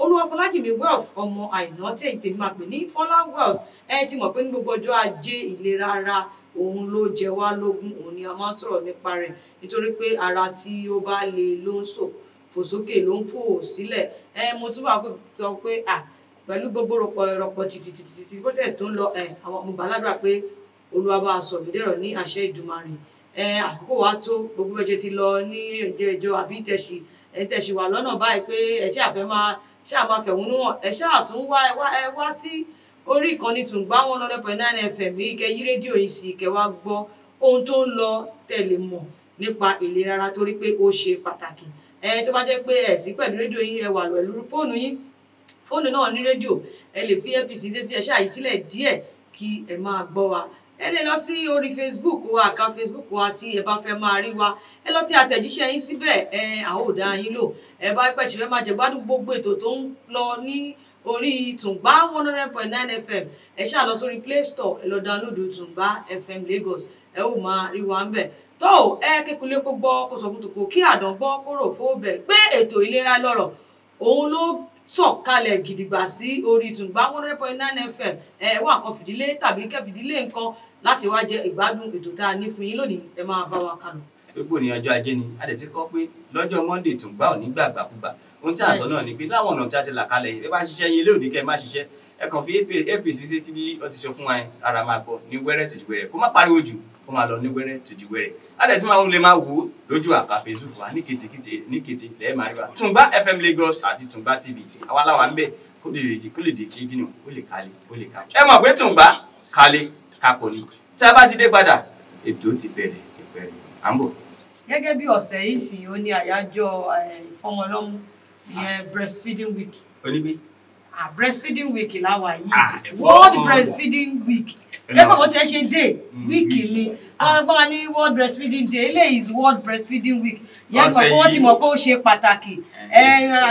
olúwafọlájìmí wealth ọmọ àìná tí èyí tèmi máa pè ní fọlá wealth ẹ ti mọ̀ pé ní gbogbo ọjọ́ ajé ìlera ara òun ló jẹ wá lógún òun ni a máa ń sọ̀rọ̀ nípa rẹ̀ nítorí pé ara tí ó bá le ló ń sò fò sókè ló ń fò sílẹ̀ ẹ mo tún máa sọ pé à pẹ̀lú gbogbo rọpò rọpò tìtìtìtì protest tó ń lọ ẹ àwọn mo gbàládùra pé olúwa bá a sọ ìdẹ́rọ̀ ní àṣẹ ìdùmarè ẹ àkókò wa tó gbogbo bẹ́ẹ̀ ṣe ti lọ ní ẹ̀jẹ̀ ìjọ àbí tẹ̀sí ẹ̀ tẹ̀sí wà lọ́nà báyìí pé ẹ̀ ṣáà fẹ́ máa ṣáà máa fẹ̀hónú hàn ẹ̀ ṣáà tún wá ẹ wá ẹ wá sí orí ìkànnì Tùngbá one hundred point nine fm yìí kẹ́ yí rédíò yìí sí kẹ́ wá gbọ́ ohun tó ń lọ tẹ̀lé mọ̀ nípa ìlera ara torí pé ó ṣe pàtàkì ẹ tó bá jẹ́ pé ẹ̀ sí pẹ̀lú rédíò yín ẹ wà pẹ̀lú fóònù yín fóònù náà ní rédíò ẹ lè fi apc títí ẹ ṣáà yí sílẹ̀ díẹ̀ kí ẹ máa gbọ́ wa ẹ lè lọ sí orí facebook wa àká facebook wa tí ẹ bá fẹ́ máa rí wa ẹ lọ tẹ àtẹ̀jíṣẹ́ yín síbẹ̀ ẹ àwọn ò dá yín lò ẹ bá pẹ̀ ṣẹ̀fẹ̀ máa jẹ̀gbádùn gbogbo ètò tó ń lọ ní orí tùngbá one hundred point nine fm ẹ ṣáà lọ sórí play store ẹ lọ dáńlódù tùngbá fm lagos ẹ ó máa rí wa ń bẹ̀ tó ẹ kékulé kó gbọ́ kó sọ fún tòkó kí àdán gbọ́ kó rò fó bẹ̀ pé ètò ìlera lọ́rọ̀ òun ló sọ̀kalẹ̀ gidigba sí orí Tùngbá one hundred point nine fm ẹ wá nǹkan fìdílé tàbí kẹfìdílé nǹkan láti wá jẹ ìgbádùn ètò tá a ní fún yín lónìí ẹ máa bá wa kálọ. gbogbo ní ọjọ́ ajé ni a dẹ̀ ti kọ́ pé lọ́jọ́ monday Tùngbá ò ní gbàgbàkúgbà ohun tí a sọ náà ni pé láwọn ọ̀nà tí a ti là kalẹ̀ yìí ẹ bá ṣiṣẹ́ yín ilé òní kẹ́ ẹ má ṣiṣẹ́ ẹ kàn fi apc sí tí ó ti sọ fún wa yẹn ara máa gbọ́ ní wẹ́rẹ́ tòjú wẹ́rẹ́ kó má pariwo jù kó máa lọ ní wẹ́rẹ́ tòjú wẹ́rẹ́ a dẹ̀ tún máa ń lè máa wò ó lójú àká facebook wa ní kètèkètè ní kètè lẹ́ẹ̀ máa rí wa Tùngbá fm lagos àti Tùngbá tv àwa làwa ń bẹ̀ kó lè dèjì kó lè dèjì kí ni ó lè kalẹ̀ ó lè kalẹ̀ ẹ mọ̀ pé Tùngbá kalẹ̀ kakọ̀ ni tí a bá ti dé padà ètò ti bẹ̀rẹ̀ ìbẹ̀rẹ̀ à ń bọ̀. gẹ́gẹ́ bí ọ̀sẹ̀ yìí sì ó ní àyájọ́ ìfọmọlọ́mú ìyẹn breastfeeding week onígbé ah breastfeeding week làwà yìí Ah, ẹ̀fọ́ world ọmọ. breastfeeding week Ẹ̀nà. gẹ́gẹ́ bó ti ẹ ṣe dé Mm, week week. ni ọgbọ́n ní world breastfeeding day eléyìí is world breastfeeding week yẹn Ọ̀sẹ̀ mọ̀ pé wọ́n ti yìí. mọ̀ pé ó ṣe pàtàkì ẹ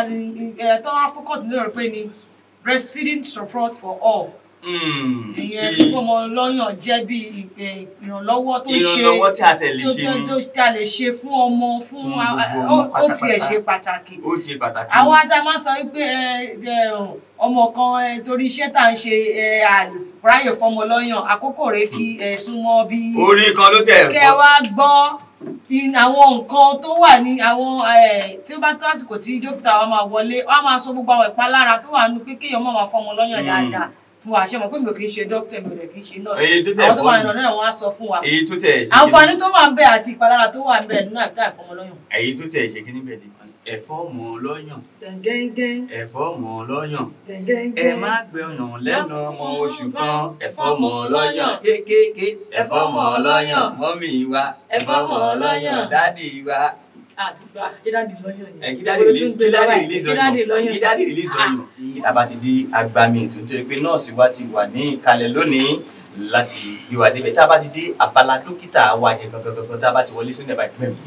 Eh, ẹ tó wá focus lórí pé ni breastfeeding support for all Mm, ìyẹn bí fífọmọ lọ́yàn jẹ́ bí ìpè- ìrànlọ́wọ́ tó ṣe ìrànlọ́wọ́ tí a tẹ̀lé tó ṣe tó ni tó tá a lè ṣe fún ọmọ fún Fún a- gbogbo ó- ọmọ ó tiẹ̀ pátápátá. ṣe pàtàkì ó ṣe pàtàkì. àwọn ata máa ń sọ wípé ẹ, ẹ, ọmọ kan ẹ, torí iṣẹ́ tá à ń ṣe ẹ, àlèfráyè fọmọ lọ́yàn àkókò rẹ̀ kí ẹ súnmọ́ bí orí kan ló tẹ̀ kẹ wá gbọ́ in- àwọn nǹkan tó wà ní àwọn ẹ, tí ó bá tó àsìkò tí dókítà wa máa wọlé wọ́n á máa sọ gbogbo àwọn ìpalára tó wà nínú pé kéèyàn má máa fọmọ lọ́yàn Mm. dáadáa fún wa ṣe mọ̀ pé mi ò kì í ṣe dókítà mi ò dẹ̀ kì í ṣe nọ́ọ̀sì èyí tó tẹ̀ àwọn tó wà fọ́ nínú náà wọ́n á sọ fún wa èyí tó tẹ̀ ṣe àǹfààní tó wà ń bẹ àti ìpalára tó wà ń bẹ nínú àìká ìfọmọlọ́yàn. èyí tó tẹ̀ ṣe kíní bẹ́ẹ̀ ni ẹ̀fọ́ mọ̀ ọ́ lọ́yàn gẹ́gẹ́ ẹ̀fọ́ mọ̀ ọ́ lọ́yàn gẹ́gẹ́ ẹ má gbẹ ọyàn lẹ́nu ọmọ oṣù kan ẹ̀fọ́ mọ̀ ọ́ lọ́yàn kéékèèké ẹ̀fọ́ mọ̀ ọ́ lọ́yàn mọ́mì wa ẹ̀fọ́ mọ̀ ọ́ lọ́yàn dádì wa àdúgbò àjídáàdì lọ́yàn ni. ẹ kí dáàdì Olú release tún gbé kí dáàdì lọ́wọ́ ẹ̀, release kí dáàdì ọyàn lọ́yàn. kí dáàdì release ọyàn. a bá ti di agbami ètò nítorí pé nọ́ọ̀sì wa ti wà ní ìkàlẹ̀ lónìí láti gbé wa débẹ̀ tá a bá ti dé abala dókítà wa yẹn gangan tá a bá ti wọlé sínú ẹ̀ báyìí pẹ́ẹ́m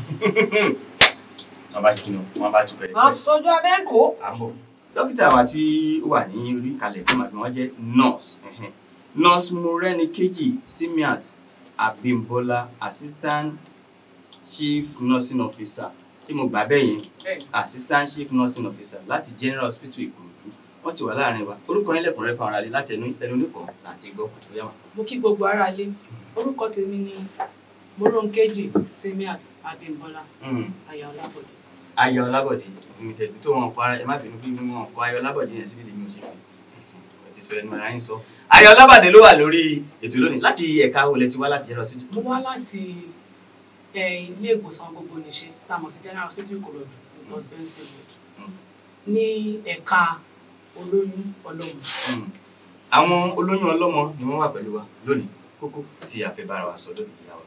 wọ́n bá ti kí ni wọ́n bá tún bẹ̀rẹ̀ máa sojú abẹ́ǹkó. àbọ̀ dókítà wa tí ó wà ní orí ìkàlẹ̀ tó máa gbé wọn jẹ́ nurse ẹ̀hẹ́n. nurse Morenikeji Simiat Abimbola assistant chief nursing officer tí mo gbà bẹ́ẹ̀ yẹn assistant chief nursing officer láti general hospital Ìkòròdú wọ́n ti wà láàrin wa orúkọ yín lẹ́kùnrẹ́rẹ́ fún ara rẹ̀ láti ẹnu ẹnu oníkan láti gbọ́ bóyá wà. mo kí gbogbo ara lé orúkọ tèmi ni moronkeji simiat abimbola aya ọlábọdé ayọ̀ ọlábọ̀dé mi tẹ̀lé tó wọn kọ́ ara ẹ má bínú bí wọn kọ́ ayọ̀ ọlábọ̀dé yẹn síbi lèmi ò ṣe fi ẹ ti sọ ẹnu ara yín sọ ayọ̀ ọlábọ̀dé ló wà lórí ètò lónìí láti ẹ̀ka olè ti wá láti general hospital. mo wá láti eh, ilé ìwòsàn gbogbo nìṣe tá a mọ̀ sí general hospital ìkòròdú lagos benson road Mm. ní ẹ̀ka olóyún ọlọ́mọ Mm. àwọn olóyún ọlọ́mọ ni wọ́n wà pẹ̀lú wa lónìí kókó tí a fẹ́ bára wa sọ lónìí ìyá wa.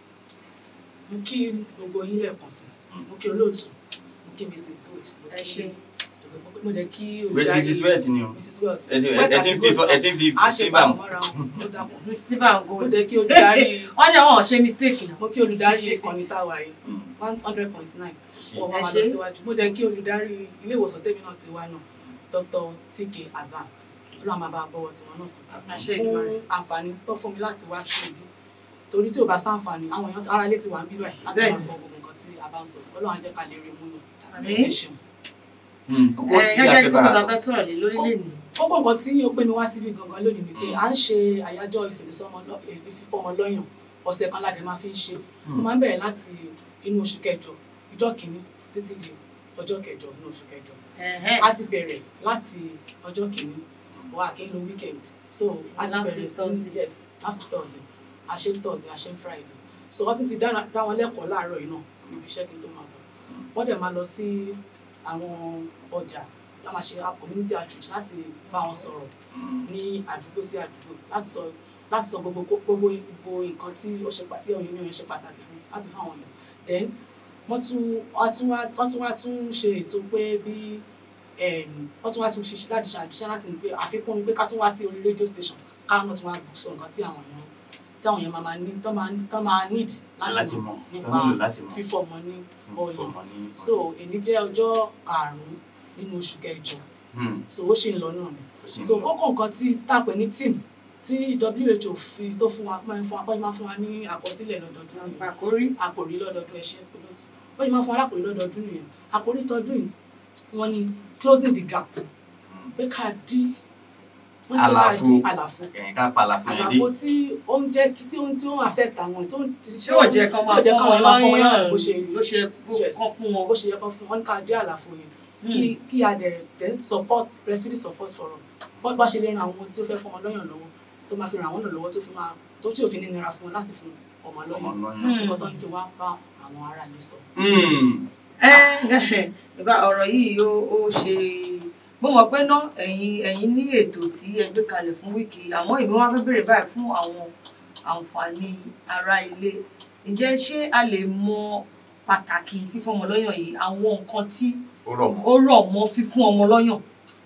mo kí gbogbo yín lẹ́ẹ̀kan sí Mm. mo kí olóòtú mo kí mrs good mo Ẹ kí ṣé. mo dẹ̀ kí Wait, Mrs. Wet ni o mrs welt ẹ ti ẹ ti ń fi ẹ ti ń fi a ṣe síbà pàmò mú. mọ́ra wọn ó dàpọ̀ stephen mo gold. dẹ̀ kí olùdarí wọ́n ní àwọn ṣe mistake náà. mo kí olùdarí ìkànnì táwa yìí Mm. one hundred point nine Ṣé wọ́n máa Ẹ lọ ṣé. síwájú mo dẹ̀ kí olùdarí ilé ìwòsàn tèmi náà ti wá náà dr tk azam ọlọ́run máa bá a bọ́wọ́ tiwọn náà sùn Àṣẹ fún Èdùmàrè. àǹfààní tó fún mi láti wá sí ojú torí tí ò bá sáǹfààní àwọn èèyàn ara ilé ti wà ń bíbẹ̀ láti Bẹ́ẹ̀. máa gbọ́ gbogbo nǹkan tí a bá ń sọ ọlọ́run á jẹ́ ká lè rí mú nù Àmín. ẹ ṣeun. kókó ẹ tí a gẹ́gẹ́ fẹ́ bí bára mo sọ fẹ́ sọ̀rọ̀ lé lórílẹ̀ ní. kókó nǹkan tí ó pè mí wá síbi gangan lónìí ni pé Mm. à ń ṣe àyájọ́ ìfìfọmọ lọ́yàn ọ̀sẹ̀ kan ládẹ máa fi ń ṣe Mm. ó máa ń bẹ̀rẹ̀ láti inú oṣù kẹjọ ìjọ kìíní títí di ọjọ́ kẹjọ inú oṣù kẹjọ Ẹ̀hẹ́n. a ti bẹ̀rẹ̀ láti ọjọ́ kìíní wà kí n lo weekend so a ti Last bẹ̀rẹ̀ week sí Thursday. yes last week thursday a ṣe thursday a ṣe friday so wọ́n ti ti dá dá wọn lẹ́kọ̀ọ́ láàárọ̀ yìí náà níbi iṣẹ́ kí n tó máa lọ wọ́n dẹ̀ máa lọ sí àwọn ọjà wọ́n máa ṣe a community outreach láti bá wọn sọ̀rọ̀ ní àdúgbò sí àdúgbò láti sọ láti sọ gbogbo gbogbo gbogbo nǹkan tí ó ṣe pàtí ọyàn ní ọyàn ṣe pàtàkì fún láti fún àwọn èèyàn then wọ́n tún wọ́n tún wá wọ́n tún wá tún ṣe ètò pé bí em, wọ́n tún wá tún ṣiṣẹ́ láti ṣàdúṣe láti ní pé àfikún ni pé ká tún wá sí orí radio station káwọn náà tún wá sọ nǹkan tí àwọn èèyàn tí àwọn èèyàn máa máa ní tán máa tán máa need láti láti mọ̀ mọ̀ tó nípa nílò láti mọ̀ fífọ́ ọmọ ní ọyàn fọmọ ní so èyí jẹ́ ọjọ́ karùn-ún nínú oṣù kẹjọ Hmm, so ó ṣì ń lọ náà ni ó sì ń so lọ. kókó nǹkan tí tàpẹ ní team tí WHO fi tó fún wa máa ń fún wa bọ́jú máa fún wa ní àkọsílẹ̀ lọ́dọọdún nìyẹn àkórí. àkòrí lọ́dọọdún ẹ ṣé pẹ̀lọ́tù bọ́jú máa fún wa lákòrí lọ́dọọdún nìyẹn àkòrí tọdún yìí wọ́n ní closing the gap Hmm. pé ká dí wọ́n ní pé ká Àlàfo. dí àlàfo ẹ̀yìn ká pa àlàfo yẹn dé àlàfo tí ó ń jẹ́ kí tí ó ń tí ó ń affect àwọn tí ó ń tí tí ò jẹ́ kán tí máa ò jẹ́ fún káwọn wọn máa fún wọn lọ́yàn lọ́yàn bó ṣe bó ṣe Yes. kán fún wọn. bó ṣe yẹ kán fún wọn ní ká dí àlàfo yẹn kí kí a dẹ̀ then support breastfeeding support for all bọ́n bá ṣe lè ran àwọn tí ó fẹ́ fún ọmọ lọ́yàn lọ́wọ́ tó máa fi ràn àwọn náà lọ́wọ́ tó fi máa tó tí òfin ní nira fún wọn láti fún ọmọ ọmọ lọ́yàn lọ́yàn. Hmm. nǹkan tó ní kí wọ́n bá àwọn ará ilé sọ. Hmm, ẹ ìbá ọ̀rọ̀ yìí ó ó ṣe mo mọ̀ pé ná ẹ̀yin ẹ̀yin ní ètò tí ẹ gbé kalẹ̀ fún wíìkì àmọ́ èmi wá fẹ́ bèrè báyìí fún àwọn àǹfààní ará ilé ǹjẹ́ ṣé a lè mọ pàtàkì fífún ọmọ lọ́yàn yìí àwọn nǹkan tí ó rọ̀ mọ́. ó rọ̀ mọ́ fífún ọmọ lọ́yàn.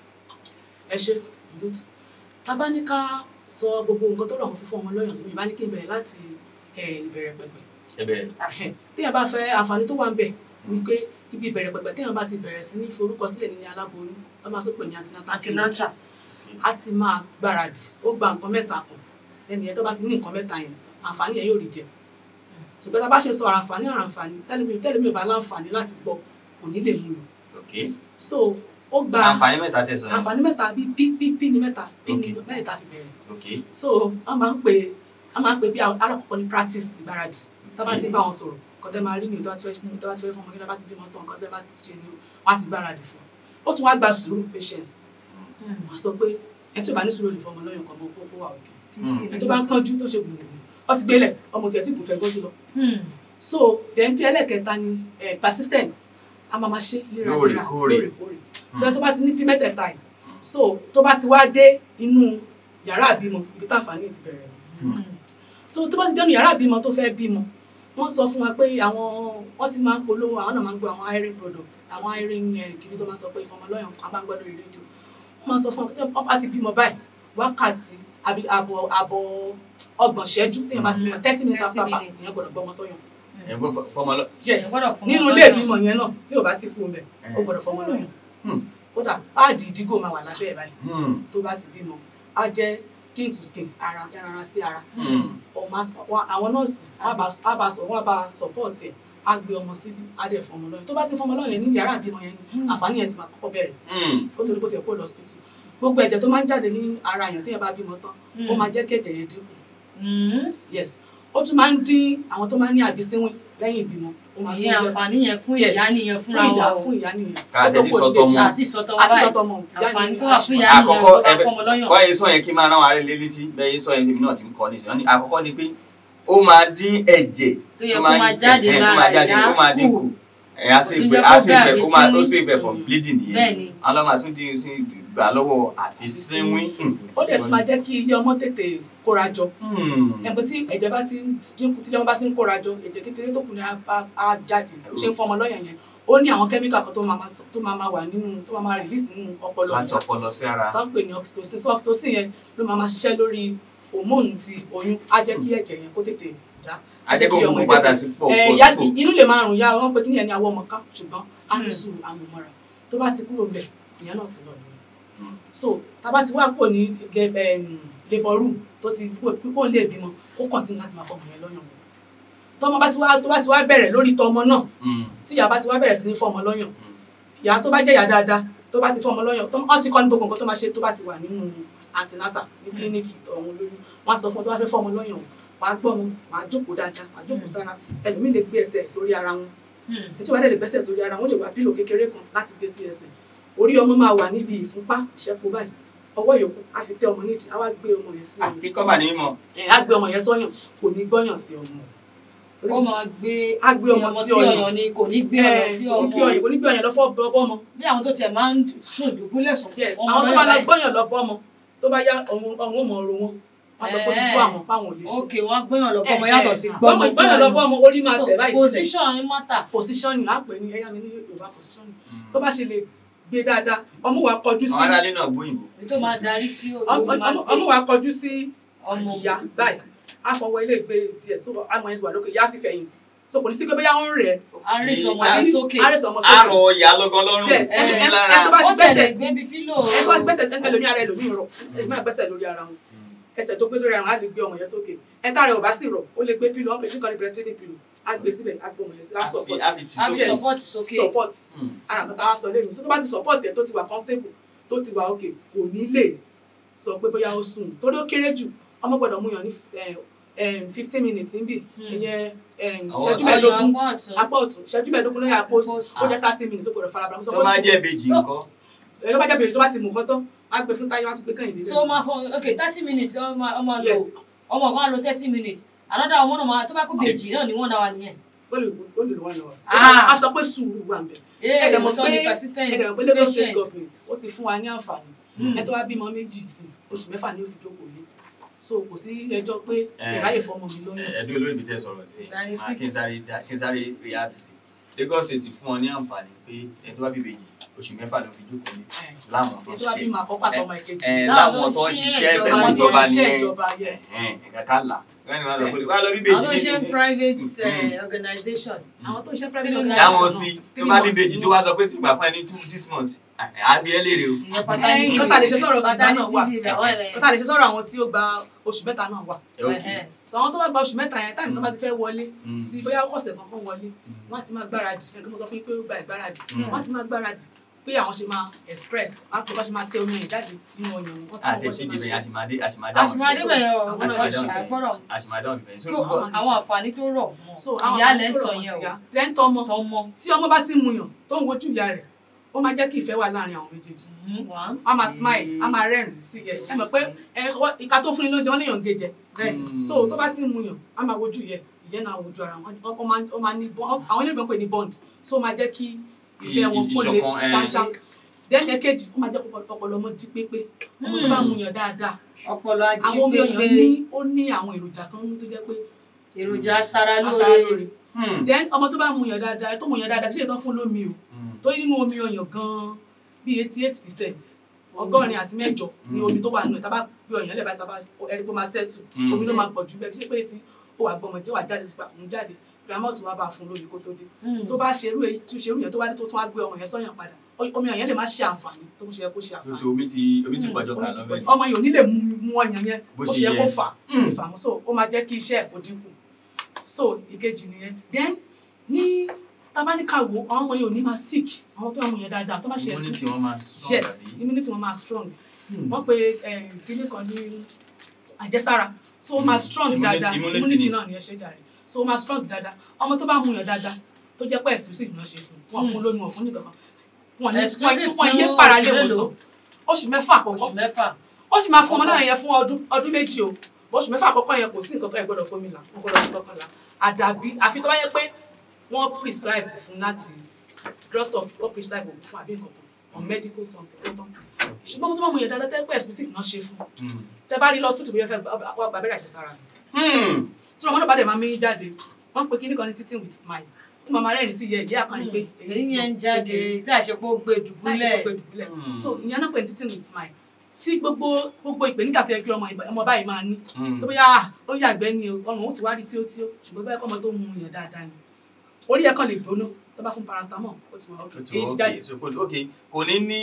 ẹ ṣe good tá a bá ní ká sọ gbogbo nǹkan tó rọ̀ mọ́ fífún ọmọ lọ́yàn mi bá ní kí n bẹ̀rẹ̀ láti eh, ìbẹ̀rẹ̀ pẹ̀pẹ̀ ẹ bẹ̀rẹ̀. téèyàn bá fẹ́ àǹfààní tó wà ń bẹ̀ ni pé ibi ìbẹ̀rẹ̀ pẹ̀pẹ̀ téèyàn bá ti bẹ̀rẹ̀ sí ní forúkọsílẹ̀ ní aláboyún tó máa sọ pé ní antenatal antinata a ti máa gbáradì ó gba nǹkan mẹ́ta kan ẹni yẹn tó bá ti ní nǹkan mẹ́ta yẹn àǹfààní yẹn yóò rí jẹ ṣùgbọ́n tá a bá ṣe sọ àǹfààní àǹfààní tẹ́lẹ̀mí tẹ́lẹ̀mí ò bá láǹfààní láti gbọ́ kò ní lè mú lò ok so ó gba àǹfààní mẹ́ta tẹ̀sán yẹn. àǹfààní mẹ́ta bíi p p p ní mẹ́ta p ní Okay. mẹ́ta fi bẹ̀rẹ̀ ok so wọ́n máa ń pè wọ́n máa ń pè bí alákọ̀ọ́kọ́ ní practice ìgbáradì tá a bá ti bá wọn sọ̀rọ̀ nǹkan tẹ́ máa rí ni o tó bá ti fẹ́ mú tó bá ti fẹ́ fún ọmọ kí ló bá ti bímọ tán nǹkan tẹ́ bá ti ṣe ni o wọ́n á ti gbáradì fún un ó tún wá gba sùúrù patience wọ́n á sọ pé ẹ tí ò bá ní sùúrù lè fọmọ lọ́yàn kan mọ́ kó wà òkè ẹ tó bá ń kánjú tó ṣe gbùgbùrù ọ ti gbélẹ̀ ọmọ tiẹ̀ tí kò fẹ́ gbọ́ sí lọ so then bí ẹlẹ́kẹta ni eh, persistent a máa ma ṣe léraléra Lóòrèkóòrè. lóòrèkóòrè so tó bá ti ní bí mẹ́tẹ̀ẹ̀ta yìí so tó bá ti wá dé inú yàrá àbímọ ibi táǹfààní ti bẹ̀rẹ̀ nù. so tó bá ti dẹnu yàrá àbímọ tó fẹ́ bímọ wọ́n sọ fún wa pé àwọn wọ́n ti máa ń polówó àwọn náà máa ń gbọ́ àwọn iron product àwọn iron eh, kìíní tó máa ń sọ pé ìfọmọlọ́yàn kan bá ń gbọ́ lórí rédíò wọ́n máa sọ fún wa pé wọ́n bá ti bímọ báyìí wákàtí àbí àbọ̀ àbọ̀ ọgbọ̀n ṣẹ́jú téèyàn bá ti bímọ thirty minutes 30 after birth minutes. ìyẹn gbọ́dọ̀ gbọ́mọ sọ́yàn ẹ gbọ́ fọmọ lọ. yes Ẹ gbọ́dọ̀ fọmọ nínú lọ́yàn. ilé ìbímọ yẹn náà tí ò bá ti kú mẹ ó Eh. gbọ́dọ̀ fọmọ lọ́yàn Hmm. kódà páàdì ìdígò máa wà lábẹ́ ẹ̀ báyìí Hmm, tó bá ti bímọ á jẹ́ skin to skin ara ẹran ara sí ara hmm. ọmọ as- wa- àwọn nọ́ọ̀sì wọ́n á bá- á bá sọ wọ́n á bá support ẹ̀ á gbé ọmọ síbi á dẹ̀ fọmọ lọ́yàn tó bá ti fọmọ lọ́yàn ní yàrá ìbímọ yẹn ni àǹfààní yẹn ti máa kọ́kọ́ bẹ̀rẹ̀ Hmm. ó tó ní bó ti yẹ kó lọ hospital gbogbo ẹ̀jẹ̀ tó máa ń jáde ní ara èèyàn téèyàn bá bímọ tán ó máa jẹ́ kí ẹ̀jẹ̀ yẹn dínkù yes ó tún máa ń dín àwọn tó máa ń ní àbísíwìn lẹ́yìn ìbímọ ó máa tún ìyẹn jẹ́ àǹfààní yẹn fún Yes. ìyá nìyẹn fún fúnra ìyá wọn fún ìyá nìyẹn Ká Ó tó tẹ́tí kò sọ ní tọmọ. lè- àti ìsọtọ àti báyìí sọtọmọ ìyá àǹfààní nìyẹn tó wà fún ìyá nìyẹn Àkọ́kọ́ tó bá ẹbẹ- fọmọ lọ́yàn. wọ́n yẹ sọ yẹn kí n máa rán ara rẹ létí bẹ́ẹ̀ yẹ sọ yẹn tèmi náà ti ń kọ́ nísìnyí wọ́n ní àkọ́kọ́ ni pé ó máa dín ẹ̀jẹ̀ tó yẹ kó máa jáde ẹ̀, tó lára máa jáde ìyá ó máa kù. dínkù ẹ̀ á sì Kò tún fẹ́ jẹ́ á kó sì bẹ́ fẹ́ ó máa ó àbísínwín. sì fẹ́ from bleeding nìyẹn bẹ́ẹ̀ni àwọn ọmọ àtúndì sí gbà lọ́wọ́ àbísínwín. ó dẹ̀ tún máa jẹ́ kí ilé ọmọ tètè kóra jọ Hmm. ẹ̀gbọ́n tí ẹ̀jẹ̀ bá ti ń dínkù tí ilé ọmọ bá ti ń kóra jọ ẹ̀jẹ̀ kékeré tó kù ní á- á á jáde ó ṣe ń fọmọ lọ́yàn yẹn ó ní àwọn kẹ́míkà kan tó máa máa sọ- tó máa máa wà nínú tó máa máa release nínú ọpọlọ láti ìyá ọpọlọ sí ara. tó ń pè ní oxytocin so oxytocin yẹn ló máa máa ṣiṣẹ́ lórí hormone ti oyún á jẹ́ kí ẹ̀jẹ̀ yẹn kó tètè dá ajẹ́kọ̀ kí ọmọ gbogbo ẹ̀ padà tètè- sí pọ̀ Eh, pọ̀ ìyá- sípò. inú lè máa rùn ya wọn pé kí ni ẹni àwọ ọmọ ká ṣùgbọ́n á ní Hmm. sùúrù àmúmọ́ra tó bá ti kúrò bẹ̀ ìyẹn náà ti lọ nìyẹn Hmm. so tá a bá ti wá kúrò ní ge- em, labour room tó ti kúrò kó lè bímọ kó continue láti máa fọmọ yẹn lọ́yàn tọmọ bá ti wá tó bá ti wá bẹ̀rẹ̀ lórí tọmọ náà Hmm. tí ìyá bá ti wá bẹ̀rẹ̀ sí ní fọmọ lọ́yàn ìyá tó bá jẹ́ ìyá dáadáa tó bá ti fún ọmọ lọ́yàn tó wọ́n ti kọ́ ní gbogbo nǹkan tó máa ṣe tó bá ti wà nínú antinata ní kílíníìkì ọ̀hún lóyún wọ́n á sọ fún ọ tó bá fẹ́ fún ọmọ lọ́yàn wọ́n á gbọ́ wọn wọ́n á jókòó dáadáa wọ́n á jókòó sára ẹlòmíì lè gbé ẹsẹ̀ sórí ara wọn ètò ìwádìí lè gbẹ́sẹ̀ sórí ara wọn lè wá pílò kékeré kan láti gbé sí ẹsẹ̀ orí ọmọ máa wà níbi ìfúnpá ìṣẹ́po báyìí ọwọ́ yòókù á fi tẹ ọmọ nídìí á wá gbé ọmọ yẹn sí ọyàn kíkọ́ mà ní mímọ́ ẹ̀ á gbé ọmọ yẹn sọ́yàn kò ní gbọ́yàn sí ọmọ ó máa gbé á gbé ọmọ sí ọyàn ni kò ní gbé ọyàn sí kò ní gbé ọmọ ọyàn kò ní gbé ọyàn lọ fọ́ bọ́ ọmọ bí àwọn tó tiẹ̀ máa ń sùn dùbúlẹ̀ sùn yes ọmọ àwọn tó náà bá lọ báyìí. gbọ́yàn lọ bọ́ ọmọ tó bá yá ọ̀hún ọ̀hún ò mọ̀ ọ̀rọ̀ wọn wọ́n sọ pé ó ti fún àwọn páwọn ò lè ṣe ok wọn gbóyàn lọ bọmọ Eh, yàtọ̀ eh, sí ah. gbọmọ gbọ́yàn lọ bọ́ ọmọ orí máa tẹ̀ báyìí sílẹ̀ position ń mátà positioning á pè ní ẹ̀yà mi ní Yorùbá positioning tó bá ṣe lè gbé dáadáa ọmú wa kọjú sí àwọn aráalé náà gbóyìnbó ní tó máa darí sí ọmọ orí máa ọmọ- gbé ọmú wa kọjú sí ọmọ ìyá báyìí á fọwọ́ ilé ìgbé díẹ̀ so àmọ́ yẹn ti wà lókè ìyá ti fẹ̀yìntì so kò ní sí pé bóyá ó ń rẹ̀ àárín sọmọ Ah, ní sókè àárẹ̀ sọmọ sókè àrò ìyá lọ́gán lọ́rùn Yes, ó ti ẹ- ní ẹ- lára ẹ tó bá ó ti tẹ̀lé gbẹ́sẹ̀ gbé bí pílò ẹ tó bá ti gbẹ́sẹ̀ ẹlòmí ara ẹlòmí rọ ẹlòmí máa gbẹ́sẹ̀ lórí ara wọn ẹsẹ̀ tó gbé lórí ara wọn á lè gbé ọmọ yẹn sókè ẹ tá rẹ̀ ò bá sì rọ̀ ó lè gbé pílò wọn pè ní kọ́ni breastfeeding pillow á gbé síbẹ̀ á gbé ọmọ yẹn sí á support àfi tì Àfi sókè Yes, support sókè. support Mm. ara nǹkan tá a sọ lẹ́nu so tó bá ti support ẹ̀ tó ti wà comfortable tó ti wà okay kò ní lè sọ pé bóyá ó sùn torí ó kéré jù ọmọ gbọ́dọ̀ mú yàn ní fifteen minutes níbí Hmm. ìyẹn em, Àwọn ìṣẹ́jú ọ̀tún. mẹ́ẹ̀ẹ́dógún apá ọ̀tún apá ọ̀tún ìṣẹ́jú mẹ́ẹ̀ẹ́dógún lórí apá òsì Apá ó jẹ́ thirty minutes ó gbọ́dọ̀ farabalẹ̀ mo sọ tó pé bá sùn jẹ́ ìbejì nǹkan ẹ̀ tó bá jẹ́ bèrè tó bá ti mú nǹkan tán á gbé fún táyé wá tún gbé kàn ìdílé tó máa fọ ok thirty minutes ọmọ ọmọ lò Yes. ọmọ kan á lo thirty minutes another ọmọ náà máa tó bá kó bèjì náà ni wọ́n dá wa nìyẹn. ó lè ó lè lọ wá lọ Ah. a sọ pé sùúrù wà ń bẹ̀ ee ẹ̀dẹ̀ mo mọ̀ sọ pé ní persistent ẹ̀dẹ̀ mọ̀ pé Lagos state patient. government ó ti fún wa ní àǹfààní Hmm. ẹ tó wá bímọ méjì sí oṣù mẹ́fà ni ó fi jókòó lé so kò sí ẹjọ́ pé Eh. ìráyè fọmọ mi lóyún ẹ̀ẹ́dún olórí mi tẹ́ sọ̀rọ̀ sí Ninety i six. kí n sáré dá- kí n sáré react sí Lagos State fún ọ ní àǹfààní pé ẹ̀ tó bá bí ìbejì oṣù mẹ́fà ló fi jókòó ní láwọn tó ẹ ń tó wá ṣe bímọ àkọ́kọ́ àtọmọ ìkejì ẹ̀ Láwọn láwọn tó ń tó ń ṣiṣẹ́ ṣiṣẹ́ pẹ̀lú ìjọba, àwọn tó ń ìjọba ní ṣiṣẹ́ ìjọba yes ẹ̀ka ká là wọ́n ní wọ́n lọ pé wọ́n lọ bí ìbejì àwọn tó ń ṣe ní- private Mm. eh, organization àwọn tó ń ṣe private Three organization dáwọn náà, sí tó three bá bí months ìbejì ni tó wá sọ pé tí gbà fún ẹni two six months àbí ẹ léèrè o ìyẹn paternity nǹkan tá a lè ṣe sọ̀rọ̀ tìgbà náà wà paternity leave àwọn ẹlẹ́yìn. nǹkan tá a lè ṣe sọ̀rọ̀ àwọn tí ó gba oṣù mẹ́ta náà wà Ẹhẹ́n. sọ àwọn tó bá gba oṣù mẹ́ta yẹn táìmù tó bá ti fẹ́ wọlé Mm. sí bóyá ọ̀sẹ̀ kankan wọlé wọ́n á ti máa gbáradì ẹni tó mo sọ fún yín pé ó gba ìgbáradì Mm. wọ́n á ti máa gbáradì pé àwọn ṣe máa express wọ́n á pè bá ṣe máa tẹ omi yẹn jáde nínú ọyàn wọn tí àti wọ́n ẹtí ṣe dìbẹ̀ máa ṣe. àṣìmáde àṣìmáde àṣìmáde bẹ̀rẹ̀ Àwọn ọ̀gbọ́n náà ṣe. àgbọ̀rọ̀ àṣìmáde ọ̀hún bẹ̀rẹ̀ tó so àwọn àǹfààní tó rọ̀ mọ́ so àwọn ìyá àwọn lẹ́ ń tó sọ rọ̀ yẹn wọ́n o ti yá. then tọmọ tọmọ tí ọmọ bá ti ń muyàn tó ń wojú ìyá rẹ̀ ó máa jẹ́ kí ìfẹ́ wà láàrin àwọn méjèèjì Mhm, one. a máa smile a máa rẹ́rìn sí yẹ ẹ mọ̀ pé ẹ wọ́n- ìka tó fún ni lóúnjẹ wọn léèyàn gé jẹ Mm. so tó bá ti ń muyàn a máa wojú yẹ ìyẹn náà wojú ara wọn ó máa ó máa ní bond àwọn ilé ìgbọ̀n pè ní bond so ó máa jẹ́ kí ìfẹ́ wọn kó lè Ìṣọ̀kan, eh. ṣámṣám then ẹ̀kejì ó máa jẹ́ kó ọpọlọ ọmọ jí pépé ọmọ tó bá muyàn dáadáa ọpọlọ ají àwọn omi ọyàn pépé ní ó ní àwọn èròjà kan nínú tó jẹ́ pé èròjà aṣara aṣara lóore lóore Hmm. then ọmọ tó bá muyàn dáadáa tó muyàn dáadáa kí ṣe tán fún lómi o Hmm. tó nínú omi ọyàn gan-an bíi eighty eight percent ọgọ́rin àti mẹ́jọ ni Mm. omi tó wà nínú ẹ̀ tá bá gbé ọyàn lẹ́bàá tá bá ẹni pé ó máa ṣẹ́tù Mm. omi ló máa pọ̀ jù bẹ́ẹ̀ kí ṣe pé tí ó wà gbọmọ jẹ́ wà jáde sípa òun jáde grandma tó wá bá a fún lómi kó tó dé Mm. tó bá ṣerú èyí tó ṣerú yẹn tó bá dé tó tún wá gbé ọmọ yẹn sọ́yàn padà o- omi ọyàn lè má ṣe àǹfààní tó ṣe yẹ kó ṣe Ó ti àǹfààní omi ti omi ti pọ̀jọ́ Omi kan ti lọ pọ̀ jù. bẹ́ẹ̀. ọmọ yìí ò ní lè mu mu ọyàn yẹn Bó bó ṣe ṣe yẹ yẹ. kó fà á ìfàmù so ó máa jẹ́ kí iṣẹ́ ẹ̀ kó dínkù so ìkejì nìyẹn then ní tabanikawo àwọn ọmọ yìí ò ní máa sick àwọn tó máa mú yẹn dáadáa tó bá ṣe Immunity exclusive wọn máa strong yes àbí? immunity wọn máa strong Hmm. wọ́n pe kíní kan ní àjẹsára so ó máa Hmm. strong Immunity- dáadáa immunity immunity ni. náà ni ẹ ṣe jàre so ó máa strong dáadáa ọmọ tó bá mú yàn dáadáa tó jẹ́ pé exclusive náà ṣe fún wọn fún lóyún wọn fún nìkan kan wọn ní Exclusive wọn yé fún para lé oṣù wọn mélòó? sọ oṣù mẹ́fà àkọ́kọ́ oṣù mẹ́fà ó sì máa fún ọmọ náà yẹn fún ọdún ọdún méjì o oṣù mẹ́fà àkọ́kọ́ yẹn kò sí nǹkan tó yẹ gbọ́dọ̀ fómi là wọ́n gbọ́dọ̀ fi kankan là àdàbí àfi tó bá yẹ pé wọ́n prescribe fún láti doctor wọ́n prescribe òògùn fún àbí nǹkan kan or medical something ó tán ṣùgbọ́n mo tó bá mú yẹn dáadáa tẹ́ pé exclusive náà ṣe fún Hmm. tẹ́ bá rí lọ hospital bóyá fẹ́ wá gba abẹ́rẹ́ àjẹsára ni Hmm. tí ọmọ náà bá dẹ̀ máa mí jáde wọ́n pe kíní kan ní teaching with smile kí màmá rẹ̀ ní ti yẹ ìyá àkànní pé èyí yẹn ń jáde tí àṣepọ̀ gbé láì ṣe dùbúlẹ̀ gbogbo ìdùbúlẹ̀ Hmm. so ìyẹn náà pè ní teaching with smile tí gbogbo gbogbo ìpèníjà tó yẹ kí ọmọ ìbá- ọmọ báyìí máa ní Hmm. tó bóyá ah, ó yàgbẹ́ ni o ọmọ òun ti wá rí tí ó tí ó ṣùgbọ́n báyìí kọ́ ọmọ tó mú yàn dáadáa ni orí ẹ̀ kan lè gbóná tó bá fún paracetamol ó ti wà ok Ó ti èyí wọ ti ok jáde so kò ok kò ní ní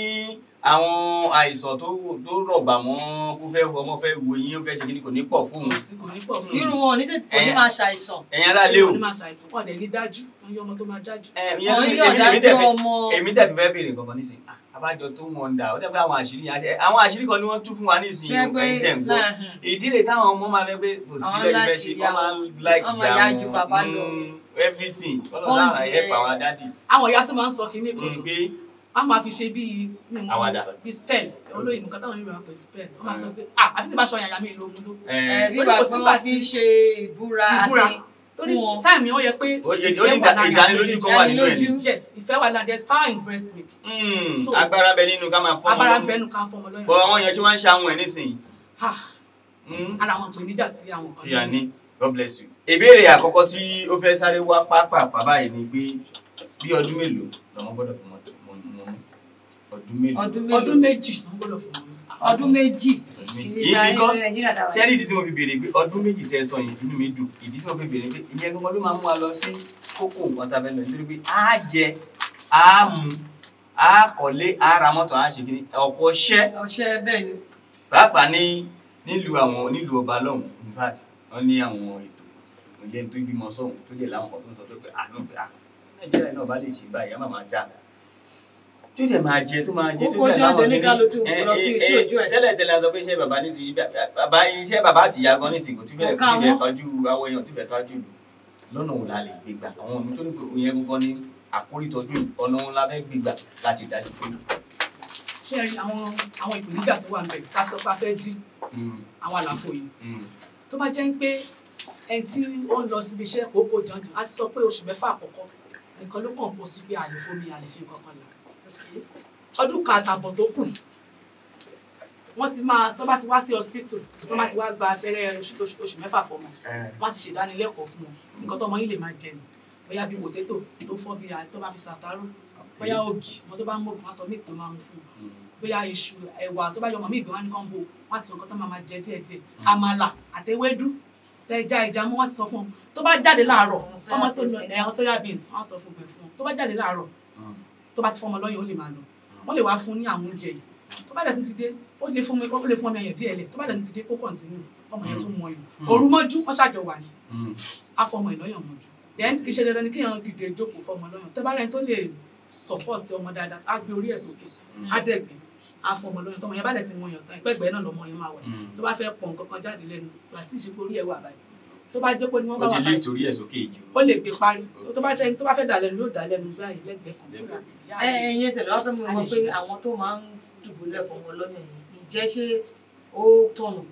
àwọn àìsàn tó tó rọ̀gbà mọ́ kó fẹ́ ọmọ fẹ́ wo yín ó fẹ́ ṣe kí ni kò ní pọ̀ fún kò un sí kò ní pọ̀ fún irú wọn ò ní tètè kò ní Eh. máa ṣàìsàn ẹ̀yin aráalé o wọn ní máa ṣàìsàn wọn dẹ̀ ní dájú wọn yọ ọmọ tó máa dájú. ẹ, ìyẹn wọn tún- yóò èmi- èmi dẹ̀ dájú fẹ́- ọmọ èmi tẹ̀ tún fẹ́ béèrè kankan nísìnyí Ah, abájọ tó wọn dà ó dẹ́ pé àwọn àṣírí yẹn ṣe- àwọn àṣírí kan ni wọ́n tú fún wa nísìnyí o gbẹgbẹ ẹ̀yin tẹ̀ ń gbọ́ ìdí rẹ̀ táwọn ọmọ máa fẹ́ pé kò sí Àwọn bẹ́ẹ̀ ni fẹ́ like ṣe ìyá kọ́ máa wọn. ń like Wọ́n máa ìyá yá wọn. ju bàbá lọ. Mm, everything ọlọ́run sáà Bọ́ǹdì ẹ̀ pa ẹ̀. àwọn dádì àwọn ìyá tó máa ń sọ kínní kan Mm, pé wọn máa fi ṣe bíi mímú Àwàdà. bíi spell olóyìnbó kan táwọn yorùbá pè ní spell wọn máa sọ pé ah àti tí bá aṣọ yàyà mi ìlú omi ló ẹ, ẹ bí Torí wàá kò pé sígbà wọn fi tí- ṣe ìbúra ìbúra àti torí fún wọn. táìmì ó yẹ pé ó yẹ- ó ìfẹ́ ní wà láàrin ìdánilójú àwọn kan wà nínú ẹ̀ ni. Ìdánilójú. yes ìfẹ́ wà láàrin there is power in breast milk Mm, So- agbára bẹ nínú ká máa fọ́ abára ọmọ bẹnu kan fọmọ lọ́yàn bọ́ àwọn yẹn tí wọ́n ń ṣàwọn ẹ̀ nísìnyí ah Mm, ara àwọn ìpèníjà tí àwọn kan tí a ní God bless you. ìbéèrè àkọ́kọ́ tí ó fẹ́ sáré wá pápá báyìí ni pé bí ọdún mélòó lọ́mọ gbọ́dọ̀ fi mọ mọ mọ ọdún mélòó ọdún ọdún mélòó méjì ló ń gbọ́dọ̀ fún wọn ọdún méjì. ọdún méjì yìí because sẹ́rí ìdí tí mo fi béèrè pé ọdún méjì tẹ́ ẹ sọ yẹn inú mi dùn ìdí tí mo fi béèrè pé ìyẹn gangan ló máa mú wa lọ sí kókó nǹkan tá a fẹ́ lọ nítorí pé á jẹ á mu á kọ́lé á ra mọ́tò á ṣe kíní ọ̀pọ̀ ṣẹ́ ọṣẹ bẹ́ẹ̀ ni pàápàá ní nílùú àwọn nílùú ọba lọ́hùn in fact wọ́n ní àwọn ètò ìpínlẹ̀ tó bímọ sọ́hùn tó lè láwọn kan tó ń sọ pé àánú pé à nàìjíríà náà bá lè ṣe báyìí á máa máa dá tó dẹ̀ máa jẹ tó máa jẹ tó Kókó dẹ̀ jẹ́ láwọn ọjọ́ kíní. oníkálukú tí Eh, kò lọ sí eh, etí eh, ojú ẹ̀. tẹ́lẹ̀ tẹ́lẹ̀ a sọ pé iṣẹ́ bàbá ní ti bàbá iṣẹ́ bàbá àti ìyá gan nísìnyí kò tún fẹ́ Kò ká kò tún fẹ́ wọn. tọ́jú àwọn èèyàn tó fẹ́ tọ́jú ìlú lọ́nà wo la lè gbé gbà àwọn ọmọ tó ní pé òun yẹn gangan ní àkórí tọ́jú ìlú ọ̀nà wọn la fẹ́ gbé gbà láti dájú pé ṣé ẹ rí àwọn àwọn ìpèníjà tó wà ń bẹ ká sọ pé a fẹ́ dín mm, àwọn àlàfo yìí mm, tó bá jẹ́ pé ẹni tí ó ń lọ síbi iṣẹ́ kókó jọjọ á ti sọ pé oṣù mẹ́fà àkọ́kọ́ nìkan ló kàn pọ̀ sí pé àlè fómi àlè fi nǹkan kan là ọdún kan àtàbọ̀ tó kù wọ́n ti máa tó bá ti wá sí hospital tó bá ti wá gba abẹ́rẹ́ oṣù oṣù- oṣù mẹ́fà fọmọ eh, wọ́n á ti ṣèdánilẹ́kọ̀ọ́ fún wọn nǹkan tó ọmọ yín lè máa jẹ nù bóyá bí potato tó fọ́ bí i tó bá fi ṣàṣàrò bóyá ògì wọn tó bá ń mọ̀ wọn sọ míì tó máa mú fún un mm, bóyá iṣu ẹ̀wà tó bá yọ ọmọ mi ìgbé wọn ní kàn bò wọn ti sọ nǹkan tó máa máa jẹ díẹ̀ díẹ̀ àmàlà àtẹwédú tẹja ẹja mú wọn ti sọ fún un tó bá jáde láàárọ̀ Àwọn ọmọ tó soya lọ ẹwọn soya beans wọn sọ fún un pé fún un tó bá jáde láàárọ̀ mm. tó bá ti fọmọ lọ́yàn ó lè máa lọ wọn lè wá fún un ní àwọn oúnjẹ yìí tó bá dẹ̀ tún ti dé ó lè fún mi ó lè fún ọmọ yẹn díẹ̀ lẹ̀ tó bá dẹ̀ tún ti dé kó kọ̀ǹtínú ọmọ yẹn tún mọ yàn Mm. òru mọ́jú wọ́n ṣàjọ wà ní Mm. afọmọ ìlọ́yàn mọ́jú then kì í ṣe dandan ni kéèyàn dìde jókòó fọmọ lọ́yàn tó bá rẹ̀ tó lè support ọmọ dáadáa á gbé orí ẹ̀ sókè á dẹ̀gbẹ́ á fọmọ lọ́yàn tọmọ yẹn bá dẹ̀ ti mọ yàn tán ìpẹ́gbẹ́ náà lọmọ yẹn máa wà Mm. tó bá fẹ́ pọ̀ nǹkan kan jáde lẹ́nu àti ìṣepò orí ẹ̀ wà báyìí tó bá dé pé ni wọ́n ó bá ti wà lé báyìí torí ẹ̀ sókè jù ó lè gbé parí tó bá fẹ́ tó bá fẹ́ dà lẹ́nu yóò dà lẹ́nu báyìí lẹ́gbẹ̀ẹ́ kan sí láti yá ẹ ẹyin tẹ́lẹ̀ wá fẹ́ mọ̀ A lè mọ̀ pé ṣe. àwọn tó máa ń dùbúlẹ̀ fọmọ lọ́yàn yìí ìjẹ́ ṣé ó tọ̀nà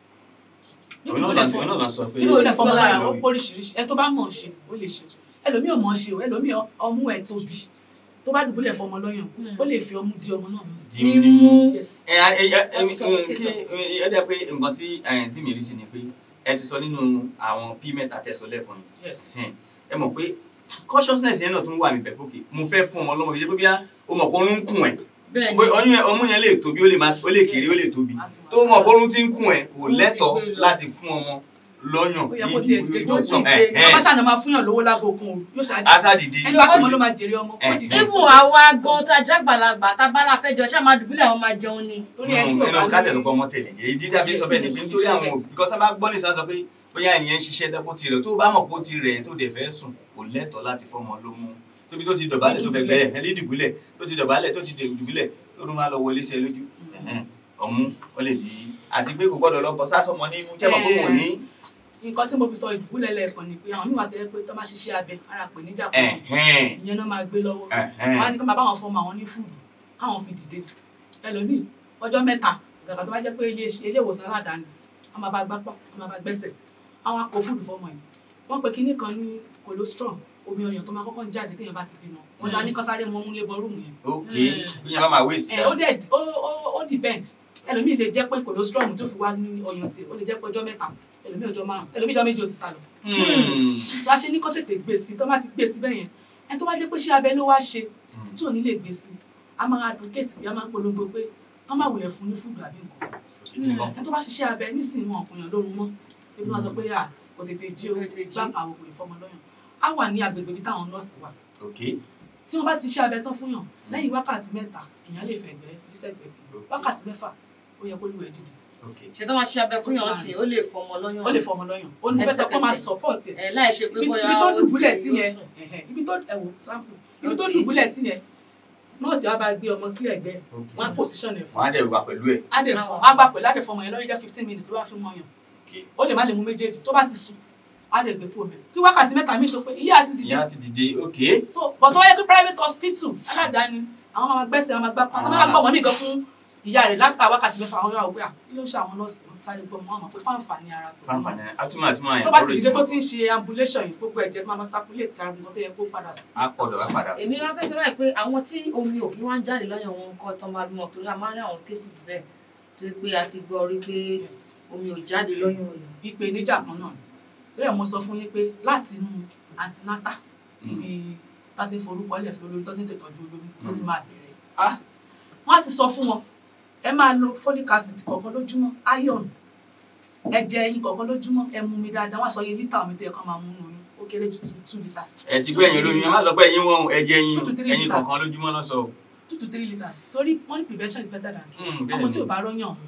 òun náà lọ- òun náà lọ sọ pé nínú ilé fọmọ lára ó lórí. póríṣiríṣi ẹ tó bá mọ̀ ṣe ó lè ṣe ẹlòmíì ò mọ̀ ṣe o ẹlòmíì ọmú ẹ̀ tóbi tó bá dùbúlẹ̀ fọmọ lọ́yàn ó lè fi ọmú di ọmọ náà mú Jí ní ní- mú yes ẹ ẹ ẹ ẹ Ẹ sọ òkè kí ẹ dẹ pé nǹkan tí ẹ tí mi rí sí ni pé ẹ ti sọ nínú àwọn p mẹ́ta tẹsán lẹ́ẹ̀kan yìí yes Hmm. ẹ mọ̀ pé consciousness yẹn náà tún wà níbẹ̀ pókè mo fẹ́ fún ọmọ ọlọ́mọ kìí ṣe pé bí ó mọ̀ pé orun ń kùn ẹ̀ bẹ́ẹ̀ ni pé ọyún yẹn ọmú yẹn lè tóbi ó lè má ó lè kéré ó lè tóbi tó mọ̀ pé orun ti ń kùn ẹ̀ kò Orun ti lẹ́tọ̀ọ́ gbé lọ. láti fún ọmọ lọ́yàn ó yẹ kó tiẹ̀ dìde tó jókòó sì ẹ̀ gbé- ẹ̀ bàbá ṣàná máa fúnyàn lówó lágbo kan o yóò ṣáájú asa dìde ẹni bá kọ́mọ ló máa jèrè ọmọ ó Eh. dìde even àwa gan tá a jágbàlagbà tá a bá la fẹ́ jọ ṣáà máa dùbúlẹ̀ àwọn máa jẹun ni torí ẹ tí ò nínú bá káàtẹ̀ ní tó kọ́ ọmọ tẹ̀lé jẹ́ ìdí tàbí sọ bẹ́ẹ̀ ni pé nítorí àwọn òbí kọ́ tó bá gbọ́ nìsan sọ pé bóyá ènìyàn ń ṣiṣẹ́ dẹ́kun tirẹ̀ tó bá mọ̀ pé ó ti rẹ̀ tó dẹ̀ fẹ́ sùn kò lẹ́tọ̀ọ́ láti fọmọ ló mú tóbi tó ti dọ̀bálẹ̀ tó fẹ́ gbẹ́rẹ̀ ẹ̀ lídìgúlẹ̀ tó ti dọ̀bálẹ̀ tó ti dùbúlẹ̀ tó tún máa lọ wọlé sí ẹ lójú ẹ̀hẹ́n, ọmú ó lè bí àti pé kò gbọ́dọ̀ lọ bọ́ sásọmọ ní mú tẹ́mọ̀ pé wọ́n ní nǹkan tí mo fi sọ ìdùbúlẹ̀ lẹ́ẹ̀kan ni pé àwọn míì wà tẹ́lẹ̀ pé tó bá ṣiṣẹ́ abẹ ara pè níjà kan ẹ̀hẹ́n, ìyẹn náà máa gbé lọ́wọ́ ẹ̀hẹ́n. wọn á ní kí wọn bá wọn fọmọ àwọn ní fúdù káwọn fi dìde ẹlòmíì ọjọ́ mẹ́ta gàgà tó bá jẹ́ pé ilé ilé ìwòsàn aládàáni wọn máa bá gbápá wọn máa bá gbẹ́sẹ̀ àwọn akọ fúdù fọmọ yìí wọn pe kinní kan ní colostrum omi ọyàn tó máa kọ́kọ́ ń jáde téèyàn bá ti bímọ wọn dá ní kọ́sáré mọ́ mú lébọ rúùmù yẹn ok bí yẹn bá máa wéèsì ẹ ó dẹ̀ ó ó ó depend ẹlòmíì lè jẹ́ pé colostrum tó fi wá ní ọyàn tiẹ̀ ó lè jẹ́ pé ọjọ́ mẹ́ta ẹlòmíì ọjọ́ márùn ẹlòmíì ọjọ́ méje ó ti sálọ tó a ṣe ní kó tètè gbé sí tó bá ti gbé sí bẹ́ẹ̀ yẹn ẹni tó bá jẹ́ pé ṣé abẹ ló wá ṣe tí ò ní lè gbé sí a máa advocate bí a máa ń polongo pé kán má wulẹ̀ fún ní fúdù àbí nǹkan ẹni tó bá ṣiṣẹ́ abẹ nísìnyí wọn ọkùnrin lórun mọ́ ebi wọn sọ pé à kò tètè jí o Kò tètè jí. gbá àwọn òkùnrin fọmọ lọ́yàn á wà ní agbègbè ibi táwọn nọ́ọ̀sì wà ok tí wọ́n bá ti ṣe abẹ tán fún yàn lẹ́yìn wákàtí mẹ́ta èèyàn lè fẹ̀gbẹ́ jísẹ̀gbẹ́ bí wákàtí mẹ́fà ó yẹ kó lù ẹ́ dìde ok ṣe tó máa ṣe abẹ fún yàn sí ó lè fọmọ lọ́yàn ó lè fọmọ lọ́yàn ó ní bẹ́sẹ̀ kó máa support ẹ̀ ẹ láì ṣe pé ibi bóyá ibi tó ó dùbúlẹ̀ ti sí yóò yẹn sùn. ẹ̀hẹ̀, ibi tó ẹ̀wò sample ibi tó Ok. dùbúlẹ̀ sí yẹn nọ́ọ̀sì wa bá gbé ọmọ sí ẹ̀gbẹ́ ok wọn á position ẹ̀ fún wọn á dẹ̀ wà pẹ̀lú ẹ̀ á dẹ̀ fọ á gbà pẹ̀lú á dẹ̀ fọmọ yẹn lọ́yìn jẹ́ fifteen minutes ló wá fi mọ yàn ok ó lè má lè mú méjèèjì tó bá ti sùn á dẹ̀ gbé kúrò mẹ́ kí wákàtí mẹ́ta míì tó pé iye àti dìde ìyá ti dìde ok so but tó wáyé pé private hospital aládàáni àwọn máa gbẹ́sẹ̀ àwọn máa gbá pa tó máa gbọ́ ọmọ mi gan fún ìyá rẹ̀ láfíà wákàtí mẹ́fà àwọn yàrá òpé à kí ló ń ṣe àwọn nọ́ọ̀sì wọn ti sáré gbọ́ ọmọ àmọ́ pé fáǹfààní ara tó fanfani atúmọ̀ atúmọ̀ yẹn tó bá ti dìde tó ti ń ṣe ambulation yìí gbogbo ẹ̀jẹ̀ máa máa circulate lára nǹkan tó yẹ kó padà sí. á pọ̀dọ̀ á padà sí èmi wá fẹ́ sọ báyìí pé àwọn tí omi ò kí wọ́n ń jáde lọ́yàn wọn kọ́ tán máa bímọ torí a máa ń rí àwọn cases bẹ́ẹ̀ tó yẹ pé a ti gbọ́ rí pé omi ò jáde lọ́yàn òyàn. ìpèníjà kan náà ni torí ẹ̀ mo sọ fún yín pé láti inú antinata ibi tá ti ń forúkọ lẹ̀ fún olóyún tó ti ń tètọ́jú olóyún ló ti máa bẹ̀rẹ̀ ah wọ́n á ti sọ fún wọn ẹ máa lo folic acid kọ̀ọ̀kan lójúmọ́ iron ẹ̀jẹ̀ ẹyin kọ̀ọ̀kan lójúmọ́ ẹ mú mi dáadáa wọ́n á sọ iye lítà omi tó yẹ kán máa mú nù oyún ó kéré ju two two litres. ẹ ti gbé ẹyin olóyún ẹ má sọ pé ẹyin wọn ẹ̀jẹ̀ ẹyin Two to three ẹyin litres. kọ̀ọ̀kan lójúmọ́ lọ sọ two to three litres torí wọ́n ní prevention is better than cure Hmm, bẹ́ẹ̀ ọmọ tí ni. ò bá rọ́yàn ọ̀hún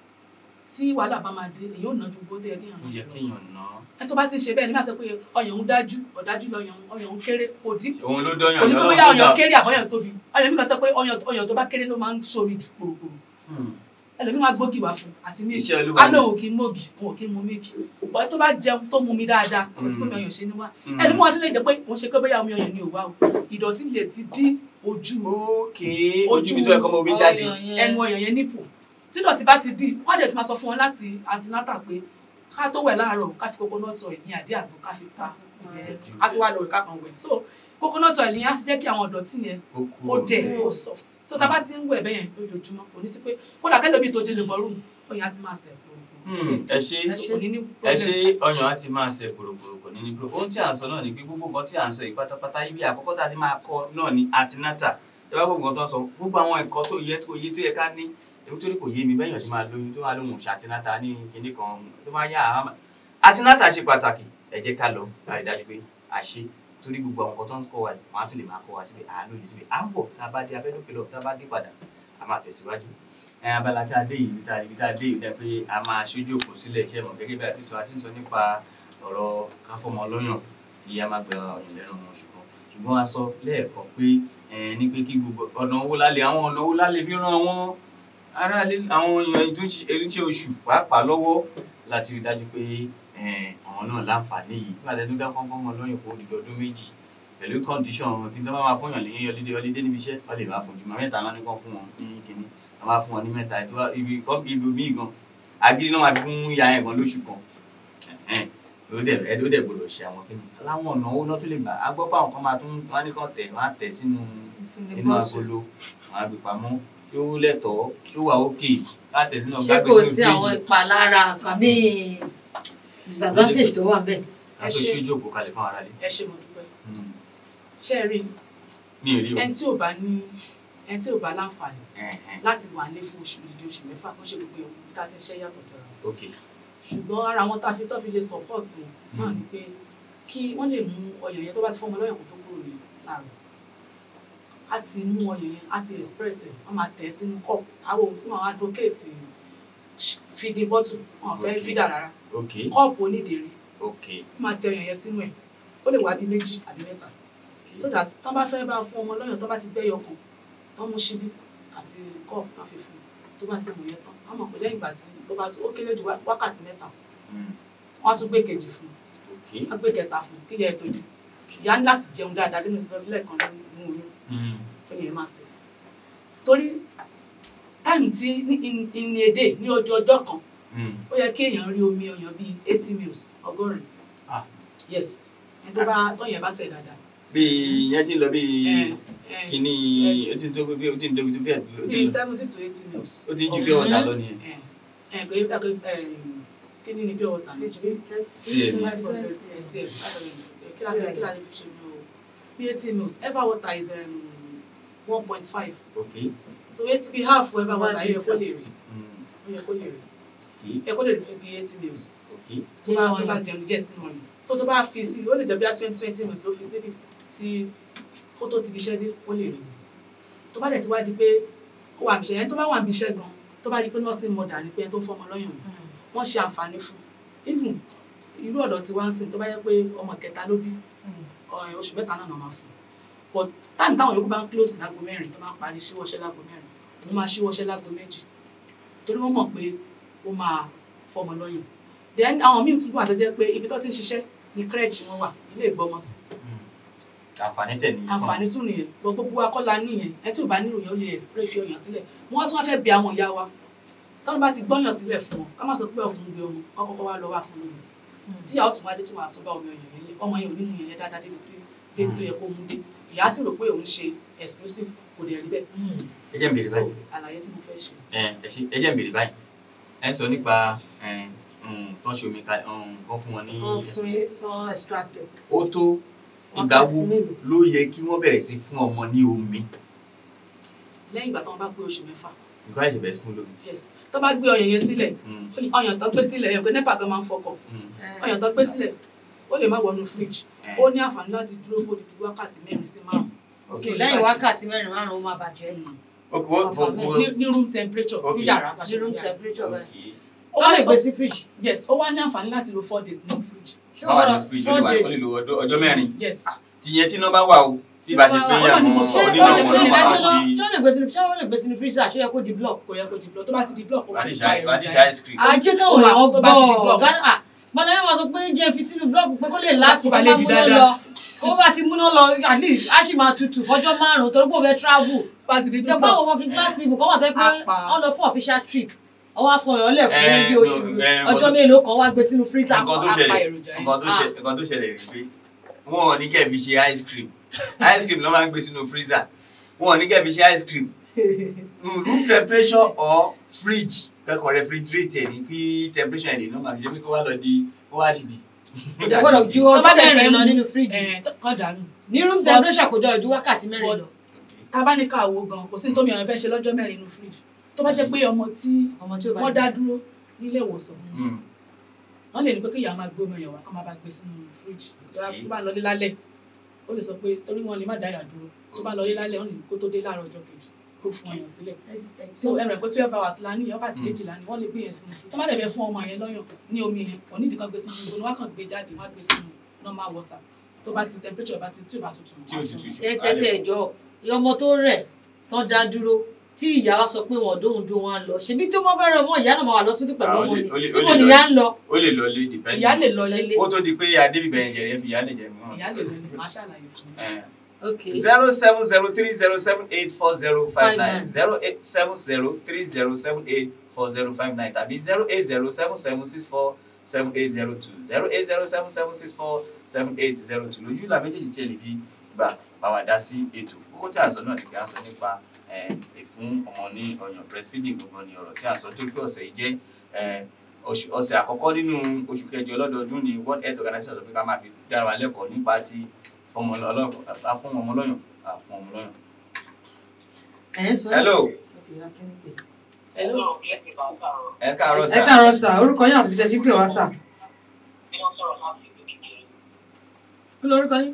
tí wàhálà bá máa dé èyí ò ná ju owó tó yẹ kéèyàn ó náà yẹ lọ kéèyàn ná ẹ tó bá ti ń ṣe bẹ́ẹ̀ ni má sọ pé ọyàn ń dájú ọ̀dájú lọ́yàn ọyàn ń kéré kò dí òun ló dọ́yàn kò ní ní kó ọlọ́run bóyá tó ọyàn dá kéré àbọ̀yàn tóbi ọyàn mi kan sọ pé ọyàn ọyàn tó bá kéré ló máa ń somi jù kúròkúrò Hmm, ẹlòmíì wá gbógi wá fún àti mílìkì iṣẹ́ olúwa á lóun kì í mógi òun kì í mu mílìkì bọ́ tó bá jẹun tó mu mi dáadáa kò sí pé mi ọyàn ṣe ní wá Hmm. ẹlòmíì wá tó lè jẹ pé òun ṣe pé bóyá omi ọyàn ni ò wá o ìdọ̀tí lè ti dí ojú ok ojú bí tó ẹ̀kọ́ mọ omi jáde Ọyàn yẹn. ẹnu ọyàn yẹn nípò tí ìdọ̀tí bá ti dí wọ́n á dẹ̀ ti máa sọ fún wọn láti antinata pé ká tó wẹ̀ láàárọ̀ ká fi coconut oil ní àdí àgbo ká fi pa ìyẹn ká tó wà lórí ká kan wẹ̀ so coconut oil yẹn á ti jẹ́ kí àwọn ìdọ̀tí yẹn ó kú ó dẹ̀ ó soft so tá a bá ti ń wẹ̀ bẹ́yẹn lójoojúmọ́ kò ní sí pé kódà kẹ́lẹ́ bí tó délé bọ́ọ̀rùn ọyàn á ti máa sẹ̀ Hmm, ẹ ṣe kò ní ní ẹ ṣe problem. ọyàn á ti máa ṣe kòròkòrò kò ní ní bro ohun tí à ń sọ náà ni pé gbogbo nǹkan tí à ń sọ yìí pátápátá ibi àkọ́kọ́ tá a ti máa kọ́ náà ni antinata ẹ bá gbogbo nǹkan tó ń sọ gbogbo àwọn ẹ̀kọ́ tó yẹ tó yẹ tó yẹ ká ní èmi torí kò yé mi bẹ́yàn ṣe máa lóyún tó wà lóhùn ṣe antinata ní kinní kan tó máa yá àmà antinata ṣe pàtàkì ẹ jẹ́ ká lọ ká rí dájú pé a ṣe torí gbogbo àwọn nǹkan tó ń kọ́ wa yìí wọ́n á tún lè máa kọ́ wa síbẹ̀ àánú lè síbẹ̀ à ń bọ̀ tá a bá dé abẹ́dókè lọ tá a bá dé padà a máa tẹ̀síwájú ẹ abala tá a dé yìí ibi tá a ibi tá a dé yìí dẹ pé a máa ṣojú òkú sílẹ̀ iṣẹ́ mọ̀ gẹ́gẹ́ bí a ti sọ a ti ń sọ nípa ọ̀rọ̀ káfọ́mọ lọ́yàn kí a má gba ọ̀yàn lẹ́nu wọn ṣùgbọ́n ṣùgbọ́n a sọ lẹ́ẹ̀kan pé ẹ ní pé kí gbogbo ọ̀nà owó lálẹ́ àwọn ọ̀nà owó lálẹ́ fi ran àwọn aráàlú àwọn èèyàn tó ń ṣe eréṣẹ́ oṣù pàápàá lọ́wọ́ láti rí dájú pé ẹ, àwọn náà láǹfààní yìí nígbà tẹ́tí ká fọ́nfọ́n lọ́yàn fún odidi ọdún méjì pẹ̀lú kọ́ndíṣọ̀n kí n tó bá máa fọyàn lẹ́yìn ọlídé ọlídé níbi iṣẹ́ wọ́n lè máa fún jùmọ̀ mẹ́ta náà ní kàn fún wọn ní kínní wọ́n máa fún wọn ní mẹ́ta ètò ibi kọ́ ibi míì gan agídí náà máa fi fún ìyá yẹn gan lóṣù kan ẹ̀hẹ́n. ó dẹ̀ ẹ̀ ó dẹ̀ gbọdọ̀ ṣe àwọn kínní aláwọn ọ̀nà owó náà tó lè gbà á gbọ́ pé àwọn kan máa tún wọ́n á ní kàn tẹ̀ wọ́n á tẹ̀ sínú inú agolo wọ́n á gbé pamọ́ tí ó lẹ́tọ̀ọ́ tí ó wà ókè láti tẹ̀ sínú ṣé ọgbà gbé kò sínú sí àwọn fíríjì ìpalára tàbí disadvantage tó wà bẹ́ẹ̀. á tó ṣojú òkú kalẹ̀ fún ara rẹ̀ ẹ ṣe mo dúpẹ́ ṣé ẹ rí mi ò rí o ẹni tí ò bá ní ẹni tí ò bá láǹfààní Ẹ̀hẹ́n. láti wà ní fún oṣù ìdí oṣù mẹ́fà tó ṣe gbogbo ewu tá a ti ń ṣe yàtọ̀ síra wọn. ok ṣùgbọ́n ara wọn tá a fi tó fi lè support wọn náà ni pé kí wọ́n lè mú ọyàn yẹn tó bá ti fọ́mọ lọ́yàn kó tó kúrò ní láàrọ̀ á ti mú ọyàn yẹn á ti express ẹ̀ wọ́n máa tẹ̀ ẹ́ sínú cup àwọn òkú àwọn advocate feeding bottle wọn ò fẹ́ Okay. feeder rárá ok cup onídèérí ok wọ́n máa tẹ ọyàn yẹn sínú ẹ̀ ó lè wá bí méjì àbí mẹ́ta so that tán bá fẹ́ bá fún ọmọ lọ́yàn tán bá ti gbẹ́yọ kan tán mú ṣíbí àti cup náà fi fún un tó bá ti mú yẹn tán wọ́n mọ̀ pé lẹ́yìn ìgbà tí ó bá tó ó kéré ju wá- wákàtí mẹ́ta Mm. wọ́n á tún gbé kejì fún un ok wọ́n á gbé kẹta fún un kí ìyá ẹ̀ tó dé ìyá ní láti jẹun dáadáa nínú sísọ lẹ́ẹ̀kan nínú oyún Mm. kí ni ẹ máa ṣe torí táìmù tí ní in- in a day ní ọjọ́ ọjọ́ kan Mm. ó yẹ kí èèyàn rí omi ọyàn bíi eighty mils ọgọ́rin Ah. yes ẹni tó bá tọ́yìn ẹ̀ bá ṣẹ̀ dáadáa bí ìyẹn ti ń lọ bí ẹ ẹ kíní ó ti ń tó bí ó ti ń tó bí tó fẹ́ ó ti bíi ń seventy to eighty mils ó ti ń ju pé ọ̀tá lọ nìyẹn. ẹ ẹ kò yẹ kó ẹ kí ni ni pure water ní ju CMS. five hundred cl kí la kí la lè fi ṣe ní o bí eighty mils ever water is one point five ok so eighty bí half ever One water yẹ kó litre. lè rí Mm. ó yẹ kó lè rí ok yẹ kó lè rí fi bí eighty mils ok tó bá tó bá jẹun díẹ̀ sínú ọyàn so tó bá fi sí ó lè jẹ́ bí i twenty twenty mils ló fi síbi tí kó tó ti fi iṣẹ́ dé ó lè rí tó bá dẹ̀ ti wá di pé ó wà níṣẹ́ yẹn tó bá wà níbi iṣẹ́ gan tó bá rí pé nursing mother ni pé ẹni tó fọmọ lọ́yàn ni wọ́n ṣe àǹfààní fún even irú ọ̀dọ̀ tí wọ́n ń sìn tó bá yẹ pé ọmọ kẹta ló bí ọ̀rẹ́ oṣù mẹ́ta náà náà máa fún un but táìmù táwọn yòókù bá ń close lágbo mẹ́rin tó máa ń parí síwọ́ṣẹ́ lágbo mẹ́rin òun máa ṣíwọ́ṣẹ́ lágbo méjì torí wọ́n mọ̀ pé ó máa fọmọ lọ́yàn then àwọn míì tún wà tó jẹ́ pé ibi tó ti ń ṣiṣẹ́ ní crèche wọn wà ilé ìgbọ́mọsí àǹfààní tẹ̀ ní. àǹfààní tún nìyẹn gbogbo gbogbo akọ́la nìyẹn ẹ tí ò bá nílò yẹn ó lè spray fi ọyàn sílẹ̀ wọ́n tún wá fẹ́ bí àwọn ìyá wa tọ́lú bá ti gbọ́yàn sílẹ̀ fún wọn ká má sọ pé ọ̀fun gbé ọmọ kọ́kọ́kọ́ wá lọ wá fún lónìí tí ìyá ọ̀tún wá dé tí wọ́n àtúbà omi ọyàn yẹn lé ọmọ yẹn ò ní mu yẹn yẹn dáadáa débi tí débi tó yẹ kó mú dé ìyá sì rò pé òun ṣe exclusive kò dẹ̀ rí bẹ́ẹ̀ ẹ jẹ́ n béèrè so báyìí àlàyé tí mo fẹ́ ṣe. ẹ ẹ ṣe- ẹ jẹ́ n béèrè báyìí ẹ ń sọ nípa ẹ, um, tó ń ṣe omi ká kọ́ fún wọn ní wọ́n fún wọn extracted. ó tó ìgbà wo ló yẹ kí wọ́n bẹ̀rẹ̀ sí fún ọmọ ní omi lẹ́yìn ìgbà tí wọ́n bá pé oṣù mẹ́fà nǹkan ẹ̀ṣẹ̀ bẹ̀rẹ̀ sí fún lómi. yes tó bá gbé ọyàn yẹn sílẹ̀ Mm, ọyàn tó gbé sílẹ̀ yẹn pé nepa gan máa ń fọkọ̀ mm, ọyàn tó gbé sílẹ̀ ó lè má wọnú fridge ẹ. ó ní àǹfààní láti dúró fún odidi wákàtí mẹ́rin sí márùn-ún ok So, lẹ́yìn ìbàjẹ́. wákàtí mẹ́rin márùn-ún ó máa bàjẹ́ ni Ok, wo- wo- Ọ̀fà wo- ní ní room temperature ní Okay. yàrá bá ṣe ní room ní yàrá. temperature báyìí. ok. ó ó lè wá gbé sí fridge. yes ó wá ní àǹfààní láti lo four days ní fridge ṣé báwa wọ́n ní gbọ́dọ̀ fridge ó four lè wà ó lè days. lo ọjọ́- ọjọ́ mẹ́rin yes tìyẹn tí iná bá wà o tí bá ṣe pé Tí iná bá wà, ó ní mo àwọn sọ, ṣé oníná ó lè wọn gbé náà máa ṣé ṣe ó lè gbé sínú ṣé ó lè gbé sínú freezer ṣé ó yẹ kó di block. kò yẹ kó di block tó bá ti di block ó bá ti wàá pa ṣe wàá èròjà ṣe yẹn ice cream. ajé Ó káwọn máa- èèyàn tó bá ti di gbọ́ block. Gánà- ah, Màláyé wa sọ pé jẹ́ fi sínú block pé kó lè láti Kó bá kó lè bá di múná dáadáa. lọ kó bá ti múná lọ at least á sì máa tutù fọjọ́ márùn-ún torí pé ó fẹ́ travel. tó bá ti di ìjọba block àwọn working class people kọ́ wà tẹ́ pé Apá. wọ́n lọ fún official trip ọwọ́ afọyàn lẹ̀ fún Eh, bí no, oṣù eh, ọjọ́ mo- mélòó kan wá gbé sínú freezer. nǹkan tó apá ṣẹlẹ̀ èròjà yẹn. nǹkan tó ṣe- nǹkan tó ṣẹlẹ̀ rí pé wọn ò ní kẹ́ fi ṣe ice cream ice cream ló máa ń gbé sínú freezer wọn ò ní kẹ́ fi ṣe ice cream room temperature or fridge kẹ́kọ̀ọ́ refrigerate ẹ̀ ní kí temperature ẹ̀ lè normal jẹ́ pé kó wá lọ di kó wá dìdì. kò dẹ̀ gbọ́dọ̀ ju Tó bá ọjọ́ dẹ̀ fẹ́ mẹ́rin lọ mú- nínú fridge. ẹ̀ kọ́ dànù ní room but- temperature kò jọ ju wákàtí mẹ́rin but lọ. tá a bá ní ká wo gan kò sí tómi ọ̀yàn fẹ́ ṣe lọ́jọ́ mẹ́rin nínú fridge tó bá jẹ́ pé ọmọ tí ọmọ tí ó bá wọ́n dá dúró nílé ìwòsàn Mm. wọ́n lè ní pé kí ìyá máa gbé omi ọ̀yàn wá kó máa bá gbé sínú fridge tó bá- tó bá lọlé lálẹ́ ó lè sọ pé torí wọn lè má dáyà dúró tó bá lọlé lálẹ́ ó ní kó tó dé láàárọ̀ ọjọ́ kejì kó fún ọyàn sílẹ̀ so ẹ rẹ̀ pé twelve hours la ní wákàtí Mm. méjìlá ni wọ́n lè gbé yẹn sínú fridge tó má dẹ̀ fẹ́ fún ọmọ yẹn lọ́yàn ní omi yẹn kò nídìí kan gbé sínú gbogbo wọn kàn gbé jáde wọn á gbé sínú normal water tó bá ti temperature bá ti tí ò bá tutù tí ó tutù ṣe tẹ́tí ẹ̀jọ́ ọmọ tó rẹ̀ tán dá dúró tí ìyá wa sọ pé wọn dóhùn dóhùn wọn á lọ ṣebí tí wọn bá rẹ ọmọ ìyá náà máa wà lọ́sítù pẹ̀lú Ah, ó ọmọ lè- ni ó lè- ó níbo lè ni lọ- ìyá ń lọ. ó lè lọ lé depend ìyá lè lọ lẹ́lé ó tó di pé adébíbẹ̀rẹ̀ jẹ̀rẹ̀ fi ìyá lè jẹ̀ mọ́. ìyá lè lọ lẹ́lé máa ṣàlàyé fún un. ok zero seven zero three zero seven eight four zero five nine nine. zero eight seven zero three zero seven eight four zero five nine tàbí zero eight zero seven seven six four seven eight zero two zero eight zero seven seven six four seven eight zero two lójú ìlà méjèèjì tí ẹ lè fi gbà bá wa dá sí ètò kókó tí a sọ náà ni pé a sọ nípa eh, ìfún ọmọ ní ọyàn breastfeeding gbogbo ni ọ̀rọ̀ tí a sọ tó pé ọ̀sẹ̀ yìí jẹ́ eh, oṣù- ọ̀sẹ̀ àkọ́kọ́ nínú oṣù kẹjọ lọ́dọọdún ni world health organization sọ pé ká máa fi dára wa lẹ́kọ̀ọ́ nípa ti fọmọ ọlọ́yàn fún ọmọ ọlọ́yàn fún ọmọ ọlọ́yàn. ẹ̀ ń sọ hello Hello? ẹ káàárọ̀ ẹ sà káàárọ̀ sà orúkọ yín àti bíjẹ́ tí pè wá sà. kí lorúkọ yín.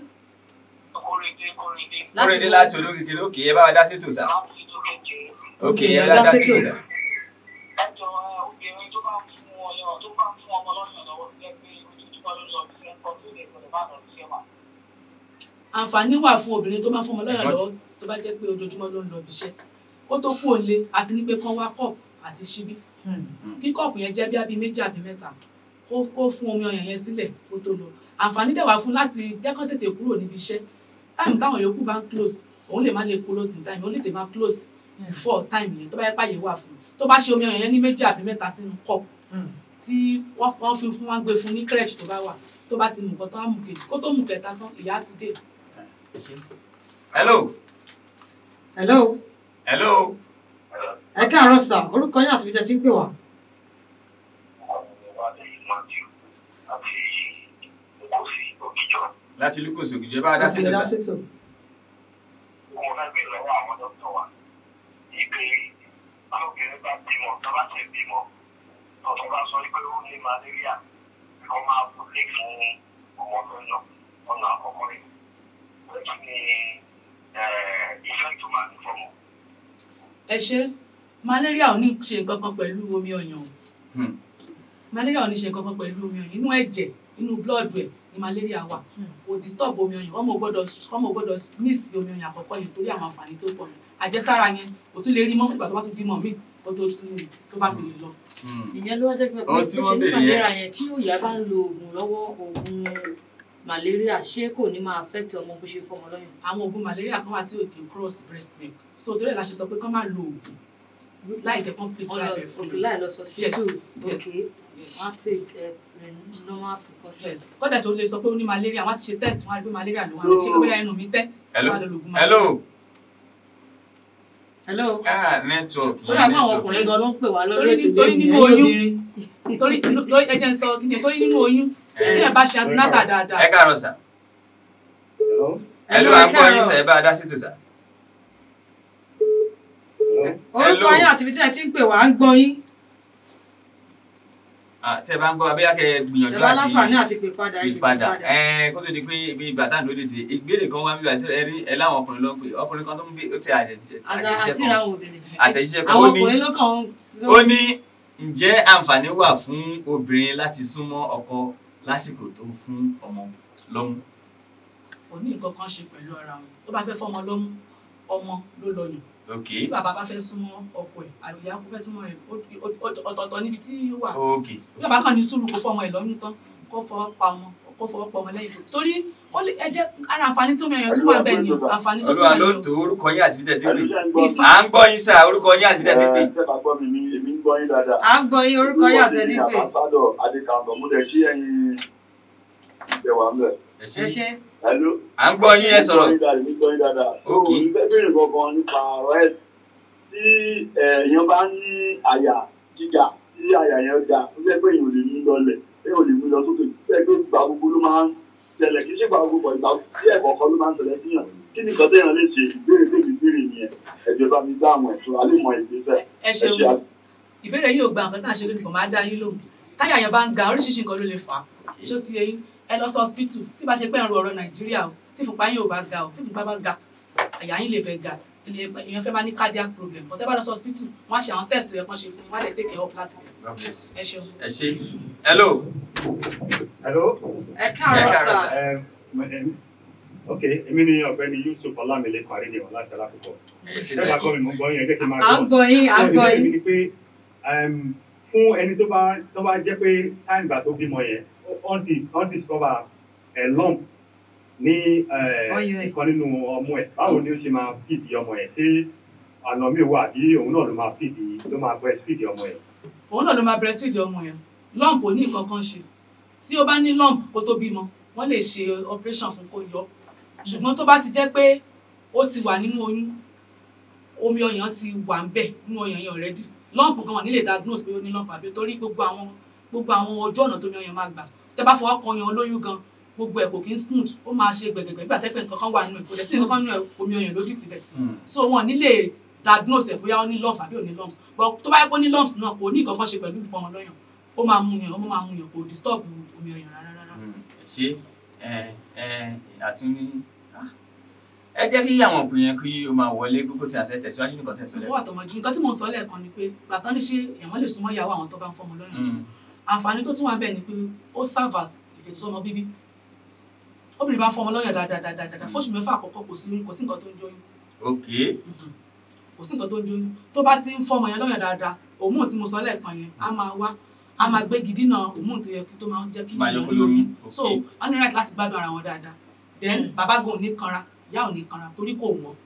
kúrèdé láti olókìkiri òkè ẹ bá wa dá sí tò sà òkè ẹ bá ẹ dá dá sí sétò. tò sà. ẹjọ obìnrin tó bá ń fún ọyàn tó bá ń fún ọmọ lọ́yàn lọ́wọ́ jẹ́ pé ojoojúmọ́ ló lọ sí ẹ̀kọ́ tó lè gbọdọ̀ bá lọ sí ẹ̀wà. àǹfààní wà fún obìnrin tó bá fọmọ lọ́yàn Wọ́n ti- lọ́wọ́ tó bá jẹ́ pé ojoojúmọ́ ló ń lọ ibiṣẹ́ kó tó kú òǹlé àti ní pé kán wá kọ́ọ̀pù àti ṣíbí kí kọ́ọ̀pù yẹn jẹ́ bí abí méjì àbí mẹ́ta kó kó fún omi ọyàn yẹn sílẹ̀ kó tó lọ àǹfààní dẹ̀ wà fún láti jẹ́ kán tètè kúrò níbi iṣẹ́ táìmù táwọn yòókù bá ń close òun lè má lè close in time òun lè tè má close before time yẹn tó bá yẹ páyé wà fún un tó bá ṣe omi ọyàn yẹn ní méjì àbí mẹ́ta sínú kọ́ọ̀pù tí wọ́n wọ́n fi wọ́n gbé fún ní crèche tó bá wà tó bá ti mú nǹkan tó á mú kejì kó tó mú kẹta tán ìyá ti dé hello hello hello ẹ káàárọ̀ sà orúkọ yín àti bíjẹ́ tí ń pè wá. láti lucas ògìjọ ẹ bá wa dá sí Ẹ tò dá sà. sétò. mo fẹ́ gbé lọ́wọ́ àwọn dókítà wa ìpè ọlọ́bìnrin bá bímọ tó bá ti bímọ tọ̀tún bá sọ pé ó ní malaria kó máa lè fún ọmọ lọ́yàn ọ̀nà àkọ́kọ́ rẹ̀. Lẹ́yìn ní iṣẹ́ tó máa ní fọmọ. ẹ ṣe malaria ò ní ṣe nǹkan kan pẹ̀lú omi ọyàn o Hmm. malaria ò ní ṣe nǹkan kan pẹ̀lú omi ọyàn inú ẹ̀jẹ̀ inú blood ẹ̀ ni malaria wà kò disturb omi ọyàn ọmọ ò gbọ́dọ̀ ọmọ ò gbọ́dọ̀ miss omi ọyàn àkọ́kọ́ yẹn torí àwọn àǹfààní tó pọ̀ àjẹsára yẹn kò tún lè rí mọ́ nígbà tó bá tún bímọ míì kó tó tún tó bá fi lè lọ. Hmm. ìyẹn ló wá jẹ́ pé Ohun tí ó wọ́n ṣe ní béèrè yẹn. malaria yẹn tí òyà bá ń lo oògùn lọ́wọ́ oògùn malaria ṣé kò ní máa affect ọmọ bó ṣe fọmọ lọ́yàn. àwọn oògùn malaria kan wà tí ò kì í cross breast milk so torí ẹ̀ la ṣe sọ pé kán má lo oògùn láì jẹ́ kán wọ́n lọ prescribe ẹ̀ fún òkè mi. láì lọ hospital yes òkè yes yes. wọ́n á take eh, normal precaution. yes kọ́dà tó lè sọ pé ó ní malaria wọ́n á ti ṣe test wọ́n á rí pé malaria ló wà ní ṣé kó bóyá ẹnu mi tẹ́ hello wọ́n á lọ lo oògùn hello hello. ah network torí àwọn àwọn ọkùnrin gan ló ń pè wá lórí Torí- ètò torí lẹ́yìn nínú ẹ̀yìn oyún. obìnrin. torí torí ẹ jẹ́ ń sọ kí ni torí nínú oyún bí ẹ bá ṣe antinata dáadáa ẹ káàárọ̀ sà hello à ń gbọ́ yín sà ẹ bá a dá sí tò sà. orúkọ Hello. yín àti ibi tí ẹ ti ń pè wá ń gbọ́ yín Ah, tẹ́ ẹ bá ń gbọ́ abẹ́yà kẹ́ ẹ ẹ gbìyànjú bá àti láǹfààní àti pè padà ẹ lè pè ìpadà padà. ẹ kó tó di pé ibi ìgbà tá à ń lóde ti ìgbélé kan wá bí wàá ẹ rí ẹ láwọn ọkùnrin ló ń pè ọkùnrin kan tó ń gbé ó ti àtẹ̀jíṣẹ́ àti àti kan ìràwọ̀ obìnrin. àtẹ̀jíṣẹ́ kan àwọn ó ní ọkùnrin ló kàn ń. ló- ó ní ǹjẹ́ àǹfààní wà fún obìnrin láti súnmọ́ ọkọ lásìkò tó fún ọmọ lọ́mú. kò ní nǹkan kan ṣe pẹ̀lú ara wọn tó bá fẹ́ fọmọ lọ́mú ọmọ ló lọ́yàn ok tí bàbá bá fẹ́ súnmọ́ ọkọ ẹ̀ àlùyá kó fẹ́ súnmọ́ ẹ̀ ó- ó- ó- ọ̀tọ̀ọ̀tọ̀ níbi tí ó wà ok bí bàbá kan ní sùúrù kó fọmọ ẹ̀ lọ́yún tán kó fọwọ́ pa ọmọ kó fọwọ́ pa ọmọ lẹ́yìn tó torí ó lè ẹ jẹ́ ara àǹfààní tó mẹ́yàn tún wà bẹ́ẹ̀ ni o àǹfààní tó tún olúwa wà ló ní tó orúkọ yín àti bí tẹ́ ti pè Ifá. à ń gbọ́ yín sà orúkọ yín àti bí tẹ́ ti pè. Ṣé bá gbọ́ mi ní èmi ń gbọ́ yín dáadáa? à ń gbọ́ yín orúkọ yín àti ẹni pè. Àbáṣádọ̀ Adékàndọ̀ mo dẹ̀ kí ẹ̀yin ìjẹwà ń bẹ̀. ẹ ẹ ṣé ṣe Hello. à ń gbọ́ yín ẹ sọ̀rọ̀. Èmi ń gbọ́ yín dáadáa. Ok. So, mo fẹ́ béèrè gangan nípa ọ̀rọ̀ ẹ̀ tí èèyàn bá ní àyà gíga tí àyà yẹn ga ó jẹ́ pé èèyàn ò lè mú lọlẹ̀ èèyàn ò lè mú lọ sókè jẹ́ pé ìgbà gbogbo ló máa ń ṣẹlẹ̀ kì í ṣe ìgbà gbogbo ìgbà tí ẹ̀kọ́ kan ló máa ń ṣẹlẹ̀ síyàn kí ni nǹkan téèyàn lè ṣe ìbéèrè tèmi béèrè nìyẹn ẹ̀jọ̀ bá mi dá àwọn ẹ̀ṣọ́ alẹ́ mọ ìgbésẹ̀ ẹ ṣeun ìbéèrè yìí ò gba nǹkan tá à ń ṣe lónìí kò máa dá yín lóhùn táyà yẹn bá ń ga oríṣiríṣi nǹkan ló lè fà á ṣó ti yẹ yín ẹ lọ sí hospital tí bá ṣe pé ẹ̀rọ ọ̀rọ̀ nàìjíríà o tí ìfúnpá yín ò bá ga o tí ìfúnpá bá ga àyà yín lè fẹ́ ga ilé- èèyàn fẹ́ máa ní cardiac problem but ẹ bá lọ sí hospital wọ́n á ṣe àwọn test tó yẹ kán ṣe fún yín wọ́n á lè take care of láti bẹ̀ God bless you. ẹ ṣeun. ẹ ṣé hello Hello. ẹ káàárọ̀ Ẹ káàárọ̀ sà. sà. Um, um, ok, èmi ni ọ̀gbẹ́ni Yusuf Ọlámilé Fàrídìwọ̀n láti Alákòókò. ẹ ṣé Ṣé sà bá kọ́ mi mú gbọ́ yín ẹ jẹ́ kí n máa à ń gbọ́ yín à ń gbọ́ Ìbéèrè mi yín. ni pé um, fún ẹni tó bá tó bá jẹ́ pé time gbà tó bímọ yẹn, wọ́n ti wọ́n discover a lump ní eh, Ọyàn ẹ̀. ìkan nínú ọmú ẹ̀. Báwo ni ó ṣe máa fìdí ọmọ yẹn? Ṣé àná mi wà bí òun náà ló máa fìdí ló máa breastfeed ọmọ yẹn? òun náà ló máa breastfeed ọmọ yẹn lump ò ní nǹkan kan ṣe tí ó bá ní lump kó tó bímọ wọ́n lè ṣe operation fún kó yọ ṣùgbọ́n tó bá ti jẹ́ pé ó ti wà nínú oyún omi ọyàn ti wà ń bẹ̀ nínú ọyàn yẹn already lump gan wọn ní lè diagnose pé ó ní lump àbí torí gbogbo àwọn gbogbo àwọn ojú ọ̀nà tó mi ọyàn máa gbà tẹ́ bá fọwọ́ kan ọyàn olóyún gan gbogbo ẹ̀ kò kí ń smooth ó máa ṣe gbẹ̀gbẹ̀gbẹ̀ nígbà tẹ́pẹ́ nǹkan kan wà nínú ẹ̀ kò dẹ̀ sí nǹkan kan nínú ẹ̀ omi ọyàn lódì síbẹ̀ Hmm. so wọn ní lè diagnose ẹ bóyá ó ní lumps àbí ò ní lumps but tó bá yẹ kó ní lumps náà kò ní nǹkan kan ṣe pẹ̀lú ìfọmọ lọ́yàn ó máa mú yàn ó máa mú yàn kò disturb omi ọyàn rárá rárá. Hmm. ẹ ṣé ẹ ẹ àtúní ah. ẹ jẹ́ kí àwọn òpin yẹn kí o máa wọlé kókó tí a ṣe tẹ̀síwájú nìkan tẹ̀síwájú. fún àtọmọdé nǹkan tí mò ń sọ lẹ́ẹ̀kan ni pé gbàtán ní ṣe èèyàn lè súnmọ́ ìyàwó àwọn tó bá ń fọmọ lọ́yàn Hmm. àǹfààní tó tún wà bẹ́ẹ̀ ni pé ó serve as ìfètòsọ́mọ bíbí obìnrin bá ń fọmọ lọ́yàn dáadáa fóṣù mẹ́fà àkọ́kọ́ kò sí kò sí nǹkan tó ń jóyún ok kò sí nǹkan tó ń jóyún tó bá ti ń fọmọ yẹn lọ́yàn dáadáa òmùn tí mo sọ lẹ́ẹ̀kan yẹn á máa wá á máa gbé gidi náà òmùn tó yẹ kí tó máa ń jẹ́ kí Máa yọ èèyàn kó ní lóyún, oyún ok. so wọ́n ní right láti gbádùn ara wọn dáadáa then bàbá gan ò ní kanra ìyá ò ní kanra torí kò wọ́n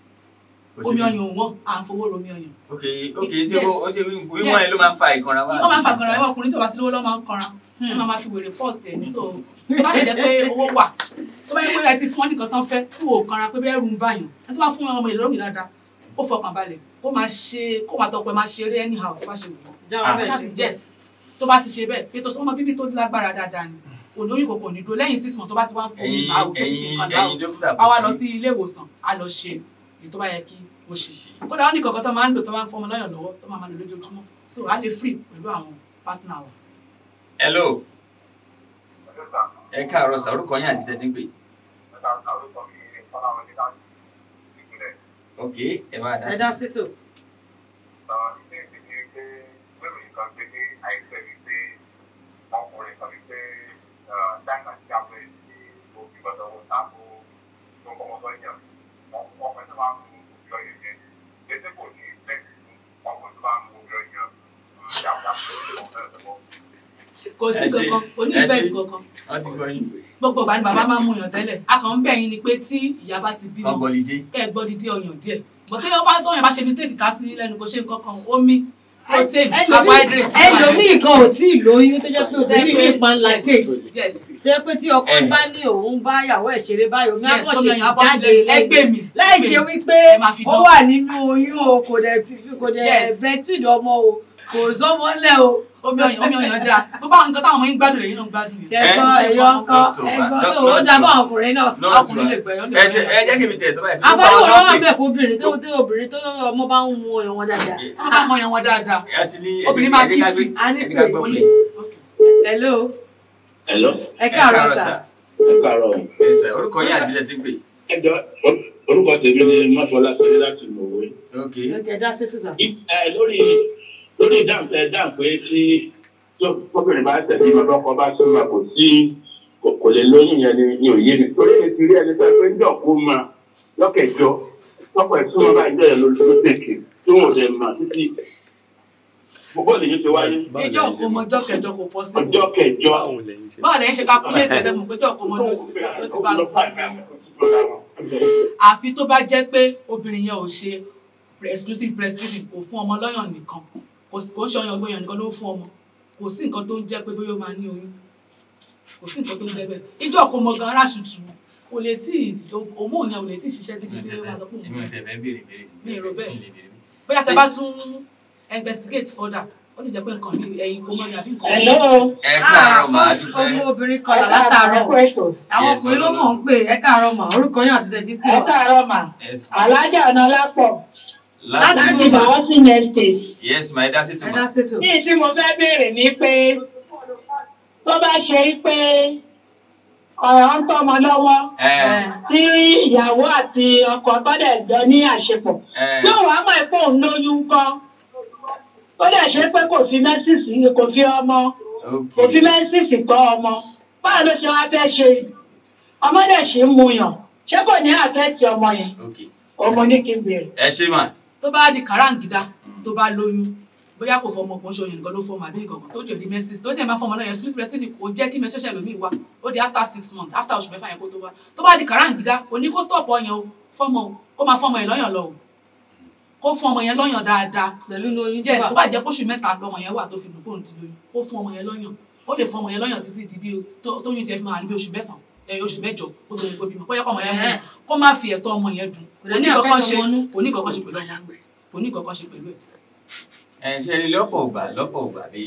Kò sí omi bí- ọyàn ò wọ́n à ń fowó romi ọyàn ok ok tí Yes. o ó ṣe wíwọ́n yẹn ló máa ń fa ìkanra wá. ó máa ń fa kanra ẹwà ọkùnrin tí ò bá ti lówó lọ́ máa ń kanra ẹ máa máa fi wèrè pọ́ọ̀tì ẹ̀ ní so tó bá ti jẹ́ pé owó wà tó bá yẹ pé ẹ ti fún wọn nìkan tán fẹ́ tí wò ó kanra pé bẹ́ẹ̀ rú ń báyàn ẹ tó bá fún ọmọ ìlú lómi dáadáa kó fọkàn balẹ̀ kó máa ṣe kó máa tọpẹ máa ṣeré anyhow tó bá ṣe wù wọ́n jáwọ́ Ah. bẹ́ẹ̀ ṣáàtì ti yes tó bá ti ṣe bẹ́ẹ̀ pé tó sọmọ bíbí tó lágbára dáadáa ni òní oyún kòkò ní dúró lẹ́yìn six months tó bá ti wá ń fún mi ẹ̀yin láwù tó ti fi ẹ̀yin nǹkan láwù ẹ̀yin dókítà a wá lọ sí sí ilé ìwòsàn a lọ ṣe èyí tó bá yẹ kí o ṣe kódà wọn ní kankan tó máa ń lò tó máa ń fọmọ lọ́yàn lọ́wọ́ tó máa máa lò lójoojúmọ́ so a lè free pẹ̀lú àwọn partner wa. hello ẹ káàárọ̀ sà orúkọ yín àti tẹ́tí ń pè ok ẹ bá dá ẹ sí dá sétò. ilé ìdíje pé lórí nǹkan pé ní àìsàn yìí pé ọkùnrin kan ní pé dáìmà tí a fẹ́ ṣe òbí gbọ́dọ̀ wọ́n ta kó tó kọ́ ọmọ sọ́yìn ọkùnrin tó máa ń mú òbí ọyàn yẹn létí kò ní ìfẹ́ ọkùnrin tó máa ń mú òbí ọyàn yàtọ̀ kò sí Ẹ ṣe- kankan kò ní ẹ ìfẹ́ ṣe- kankan wọ́n ti gbọ́ yín gbogbo ìgbà ni bàbá máa ń mú yàn tẹ́lẹ̀ a kàn ń bẹ̀ yín ni pé tí ìyá bá ti bímọ kán bọ́lídé kẹ́ ẹ gbọ́ dídí ọyàn díẹ̀ bọ̀ tí ọba tó yàn bá ṣe mistake ká sí lẹ́nu kò ṣe nǹkan kan omi protein carbohydrate ẹlòmíì gan ò tí ì lóyún tó jẹ́ pé obìnrin mi pa ńlá Yes, kéèsì yes tó jẹ́ pé tí ọkọ Eh. bá ní òun bá yàwó ẹ̀ ṣeré báyìí omi yes àkànṣe omi ọyàn abọ́ jáde sílẹ̀ ẹgbẹ́ lẹ́gbẹ̀ẹ́ mi láì ṣe ẹgbẹ́ mi. wípé Ẹ máa fi ó dán. wà nínú oyún o kò dẹ̀ fi- kò dẹ̀ Yes. breastfeed ọmọ o kò sọ́mọ lẹ̀ o omi ọyàn omi ọyàn dáa gbogbo àwọn nǹkan táwọn ọmọ yín gbádùn rẹ̀ yín náà ń gbádùn yẹn ẹ̀gbọ́n ṣe ẹ̀yọ́ kọ́kọ́. kan Dr. ẹ̀gbọ́n Doc- tó ó nurse dá fún wa. àwọn ọkùnrin náà nọ́ọ̀sì ọkùnrin wa lè gbẹ̀yọ́ lè ẹ jẹ́ ẹ gbẹ̀yọ́ jẹ́ kí mi tiẹ̀ sọ báyìí àbáwò gbogbo ló àwọn wà tó bẹ̀ fún obìnrin tó tó obìnrin tó ọmọ bá ń mu ọyàn wọn dáadáa. wọ́n bá mọ ọyàn wọn dáadáa pè é àti ní Obìnrin máa ẹ̀jẹ̀ ká keep gbé- fit. A ní ẹ̀jẹ̀ ká pé gbọ́ ó pé lè hello Hello, ẹ káàárọ̀ sà ẹ káàárọ̀. ẹ sà orúkọ yín àti ilẹ̀ tí ń pè Ẹ jọ orúkọ tèmi ni Mọ́fọlá Sọ́lé láti Mọ̀wé. ok ẹ dá sétò sà. Ẹ lórí lórí ìdáhùn tẹ dáhùn pé tí tóbìnrin bá tẹ̀lé ọmọ ọkọ bá súnmọ́ kò sí kò kò lè lóyún yẹn ni ni òye mi. Torí mi ti rí ẹni sọ pé ń jọ kó máa lọ́kẹ̀jọ lọ́pọ̀ ìsúnmọ́ bá ìjọ yẹn ló ló tètè tí wọn ò dẹ̀ mọ̀ títí. Gbogbo lèyí ti wáyé ìjọ òkú ọmọ ọjọ́ kẹjọ kò pọ̀ sí ọjọ́ kẹjọ. báwo lẹ́yìn ṣe calculate ẹ̀dẹ̀ mọ̀ pé ìjọ òkú ọmọ ló ti bá sùn àfi tó bá jẹ́ pé obìnrin yẹn ò ṣe exclusive breastfeeding kò fún ọmọ lọ́yàn nìkan kò sí- kò ń ṣe ọyàn gbọ́yàn nìkan ló ń fún ọmọ kò sí nǹkan tó ń jẹ́ pé bóyá ó máa ní oyún kò sí nǹkan tó ń jẹ́ bẹ́ẹ̀ ìjọ òkú ọmọ gan aráṣù tù kò lè tí òmùn yẹn ò lè tí ì ṣiṣẹ́ débi pé ó máa sọ pé òun èmi ò tẹ̀ fẹ́ béèrè béèrè tí Mi ò rò bẹ́ẹ̀. mi lè béèrè. bóyá tẹ bá tún investigate further ó lè jẹ́ pé nǹkan ní ẹ̀yìn kò mọ́ ni àbí nǹkan Hello. ẹ káàárọ̀ màá fún ọmọ dúpẹ́ obìnrin kan là látàárọ̀ àwọn Yes, ọkùnrin ló mọ̀ ń pè ẹ káàárọ̀ mà orúkọ yín àti tẹ̀sí pé Ẹ káàárọ̀ mà. Yes, Alájà Ọ̀nàlápọ̀ láti Láti láti Bàwọ́sìn Estate. yes ma ẹ dá sí ẹ tùmọ̀ dá sétò. Ní tí mo fẹ́ béèrè ni pé tó bá ṣe pé ọ̀rọ̀ ń tọ́mọ lọ́wọ́ ẹ tí ìyàwó àti ọkọ tọ́dẹ̀ jọ ní àṣepọ̀. ẹ Yóò wá mọ̀ pé òun lóyún kọ́. Tó dẹ̀ ṣe pé kò fi mẹ́sìsì kò fi ọmọ kò fi ok mẹ́sìsì kọ́ ọmọ. Báwo ló ṣe wá fẹ́ ṣe? Ọmọ dẹ̀ ṣì ń mu yàn. Ṣé kò ní àfẹ́tì ọmọ yẹn? ok Ọmọ ní kí n béèrè. ẹ ṣe mà tó bá di kàráǹgídá tó bá lóyún bóyá kò fọmọ kan ṣoyún nìkan ló fọmọ àbí nǹkan kan tó dé di mẹsìs tó dé máa fọmọ náà yẹn exclusive breastfeeding kò jẹ́ kí mẹsẹ̀ṣẹ̀ lómi wá ó di after six months after oṣù mẹ́fà yẹn kó tó wá tó bá di kàráǹgídá kò ní kó stop ọyàn o fọmọ o kó máa fọmọ yẹn lọ́yàn lọ o kó fún ọmọ yẹn lọ́yàn dáadáa pẹ̀lú ní oyún yes tó tó bá jẹ́ kóṣù mẹ́ta lọmọ yẹn wà tó fi dùnkóhùn ti lóyún kó fún ọmọ yẹn lọ́yàn ó lè fún ọmọ yẹn lọ́yàn títí di bí o- tó- tóyún tiẹ̀ fi máa ní bí oṣù mẹ́sàn-án ẹ, oṣù mẹ́jọ kó tó ní kó bímọ kó yẹ kó ọmọ yẹn mú Ẹ̀hẹ́n. kó má fi ẹ̀tọ́ ọmọ yẹn dùn Kò lè ní àfẹ́tọ̀ ọmọ nú. kò ní kankan ṣe pẹ̀lú ọmọ kò ní kankan ṣe pẹ̀lú ẹ̀ ẹ ṣe ni lọ́pọ̀ ògbà lọ́pọ̀ ògbà bí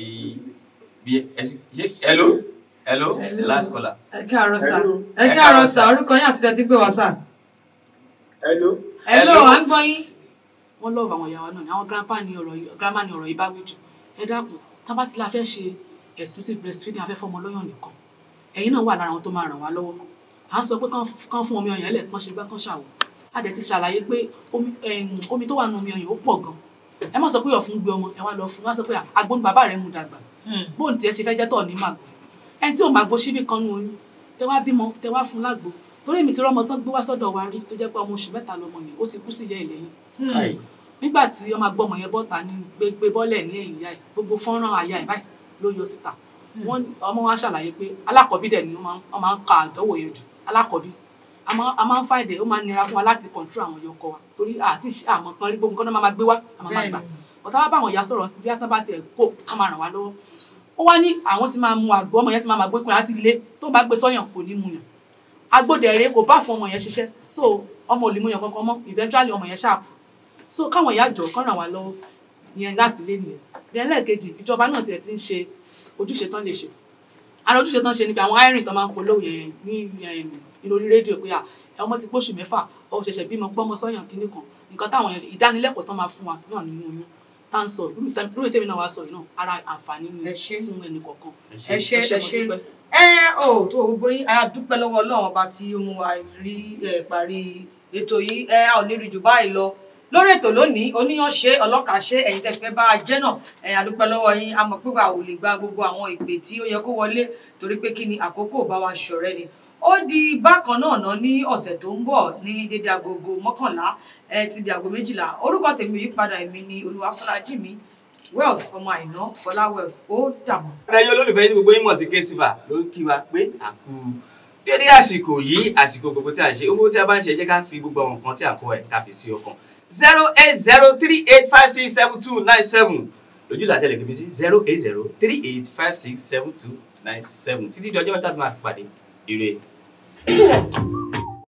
bí ẹ ṣe ṣe- hello hello Hello. last caller ẹ káàárọ̀ sà Hello. ẹ káàárọ̀ sà orúkọ yín àti tẹ̀sí pé wá sà. Hello. hello Hello. à ń gbọ́ yín. wọ́n lọ́ọ̀bù àwọn ìyàwó náà ni àwọn grandpa ní ọ̀rọ̀ yìí grandma ní ọ̀rọ̀ yìí bá wí jù ẹ dákun tábà tí la fẹ́ ṣe exclusive breastfeeding afẹ́ fọmọ lọ́yàn nìkan ẹ̀yin náà wà lára àwọn tó máa ràn wá lọ́wọ́ à ń sọ pé kán kán fún omi ọyàn ẹlẹ̀ kán ṣe gbá kán ṣàwọ̀ a dẹ̀ ti ṣàlàyé pé omi em, omi tó wà nínú omi ọyàn ó pọ̀ gan ẹ má sọ pé ọ̀fun gbé ọmọ ẹ wá lọ fún wá sọ pé agbóhùn bàbá rẹ mu dàgbà bóun tiẹ̀ ṣe fẹ́ jẹ́ tọ̀ ní màgbó ẹni tí ò màgbó síbì kan nù oyún tẹ wá bímọ tẹ wá fún lágbo torí èmi ti rọmọ tán gbé wá sọ́dọ̀ wa rí tó jẹ́ pé ọmọ oṣù mẹ́ta lọmọ yẹn ó ti kú sí ìyá ìlẹ́yìn Hi. nígbà tí ọmọ agbọmọ yẹn bọ́ta ní gbégbé bọ́lẹ̀ ní ẹ̀yìn ìyá ẹ̀ gbogbo fọ́nrán àyà ẹ̀ báyìí ló yọ síta wọ́n ọmọ wa ṣàlàyé pé alákọ̀ọ́bí dẹ̀ ni wọ́n máa ń- wọ́n máa ń ka àdánwò yẹn jù alákọ̀ọ́bí a máa a máa ń fàìdè ó máa ń nira fún wa láti control àwọn yọkọ wa torí àti ìṣe àmọ́ kan rí gbogbo nǹkan náà máa gbé wá àmọ́ máa gbà ọ̀tá wá bá àwọn ìyá sọ̀rọ̀ sí bí atán bá tiẹ̀ kó wọ́n máa ràn wá lọ́wọ́ ó wá ní àwọn ti máa mu àgbo ọmọ yẹn ti máa máa gbé pin àti ilé tó bá gbé sọ́yàn kò ní mu yàn agbódẹ̀rẹ̀ kò bá fún ọmọ yẹn ṣiṣẹ́ so ọmọ ò lè mu yàn kankan mọ́ eventually ọmọ yẹn ṣáà so káwọn ìyá àjọ kan ràn wá lọ́wọ́ yẹn láti lé nìyẹn then lẹ́ẹ̀kejì ìjọba náà tiẹ̀ ti ń ṣe ojúṣe tán lè ṣe ara ojúṣe tán ṣe ni pé àwọn irin tán máa ń polówó yẹn ní yẹn ní orí rédíò pé à ọmọ ti gbóṣù mẹ́fà ọ ṣẹ̀ṣẹ̀ bímọ gbọ́mọ sọ́yàn kínní kan nǹkan táwọn yẹn ìdánilẹ́kọ̀ọ́ tán máa fún wa náà nínú oyún tá à ń sọ irú tẹ- irú ètèmi náà wá sọ yìí náà ara àǹfààní ni Ẹ ṣé. fún ẹnì kọ̀ọ̀kan ẹ ẹ ṣe ṣe ẹ mo ṣe dúpẹ́. ẹ ò tó gbogbo yín a dúpẹ́ lọ́wọ́ Ọlọ́run ọba tí ó mú wa rí ẹ parí ètò yìí ẹ a ò ní rí jù báyìí lọ lórí ètò lónìí oníyan ṣe ọlọ́kà ṣe ẹ̀yin tẹ́ fẹ́ bá a jẹ́ náà ẹ̀yin àdúpẹ́ lọ́wọ́ yín a mọ̀ pé wà ò lè gba gbogbo àwọn ìpè tí ó yẹ kó wọlé torí pé kí ni àkókò bá wa ṣọ̀rẹ́ ni ó di bákan náà ná ní ọ̀sẹ̀ tó ń bọ̀ ní dédé agogo mọ́kànlá ẹ ti di aago méjìlá orúkọ tèmi yìí padà èmi ni olúwafọlájì mi wealth ọmọ àìná fọlá wealth ó dàbọ̀. ẹ̀yin olólùfẹ́ yín gbogbo yín mọ̀ sí késìfà ló ń kí wa pé àkú dédé àsìkò yìí àsìkò gbogbo tí a ń ṣe owó tí a bá ń ṣe jẹ́ ká fi gbogbo àwọn nǹkan tí à ń kọ́ ẹ̀ ká fi sí ọkàn zero eight zero three eight five six seven two nine seven lójú làtẹ̀lẹ̀ kìí sí zero eight zero three eight five six seven two nine seven títí di ọjọ́ mẹ́ta tó máa fi pàdé ire.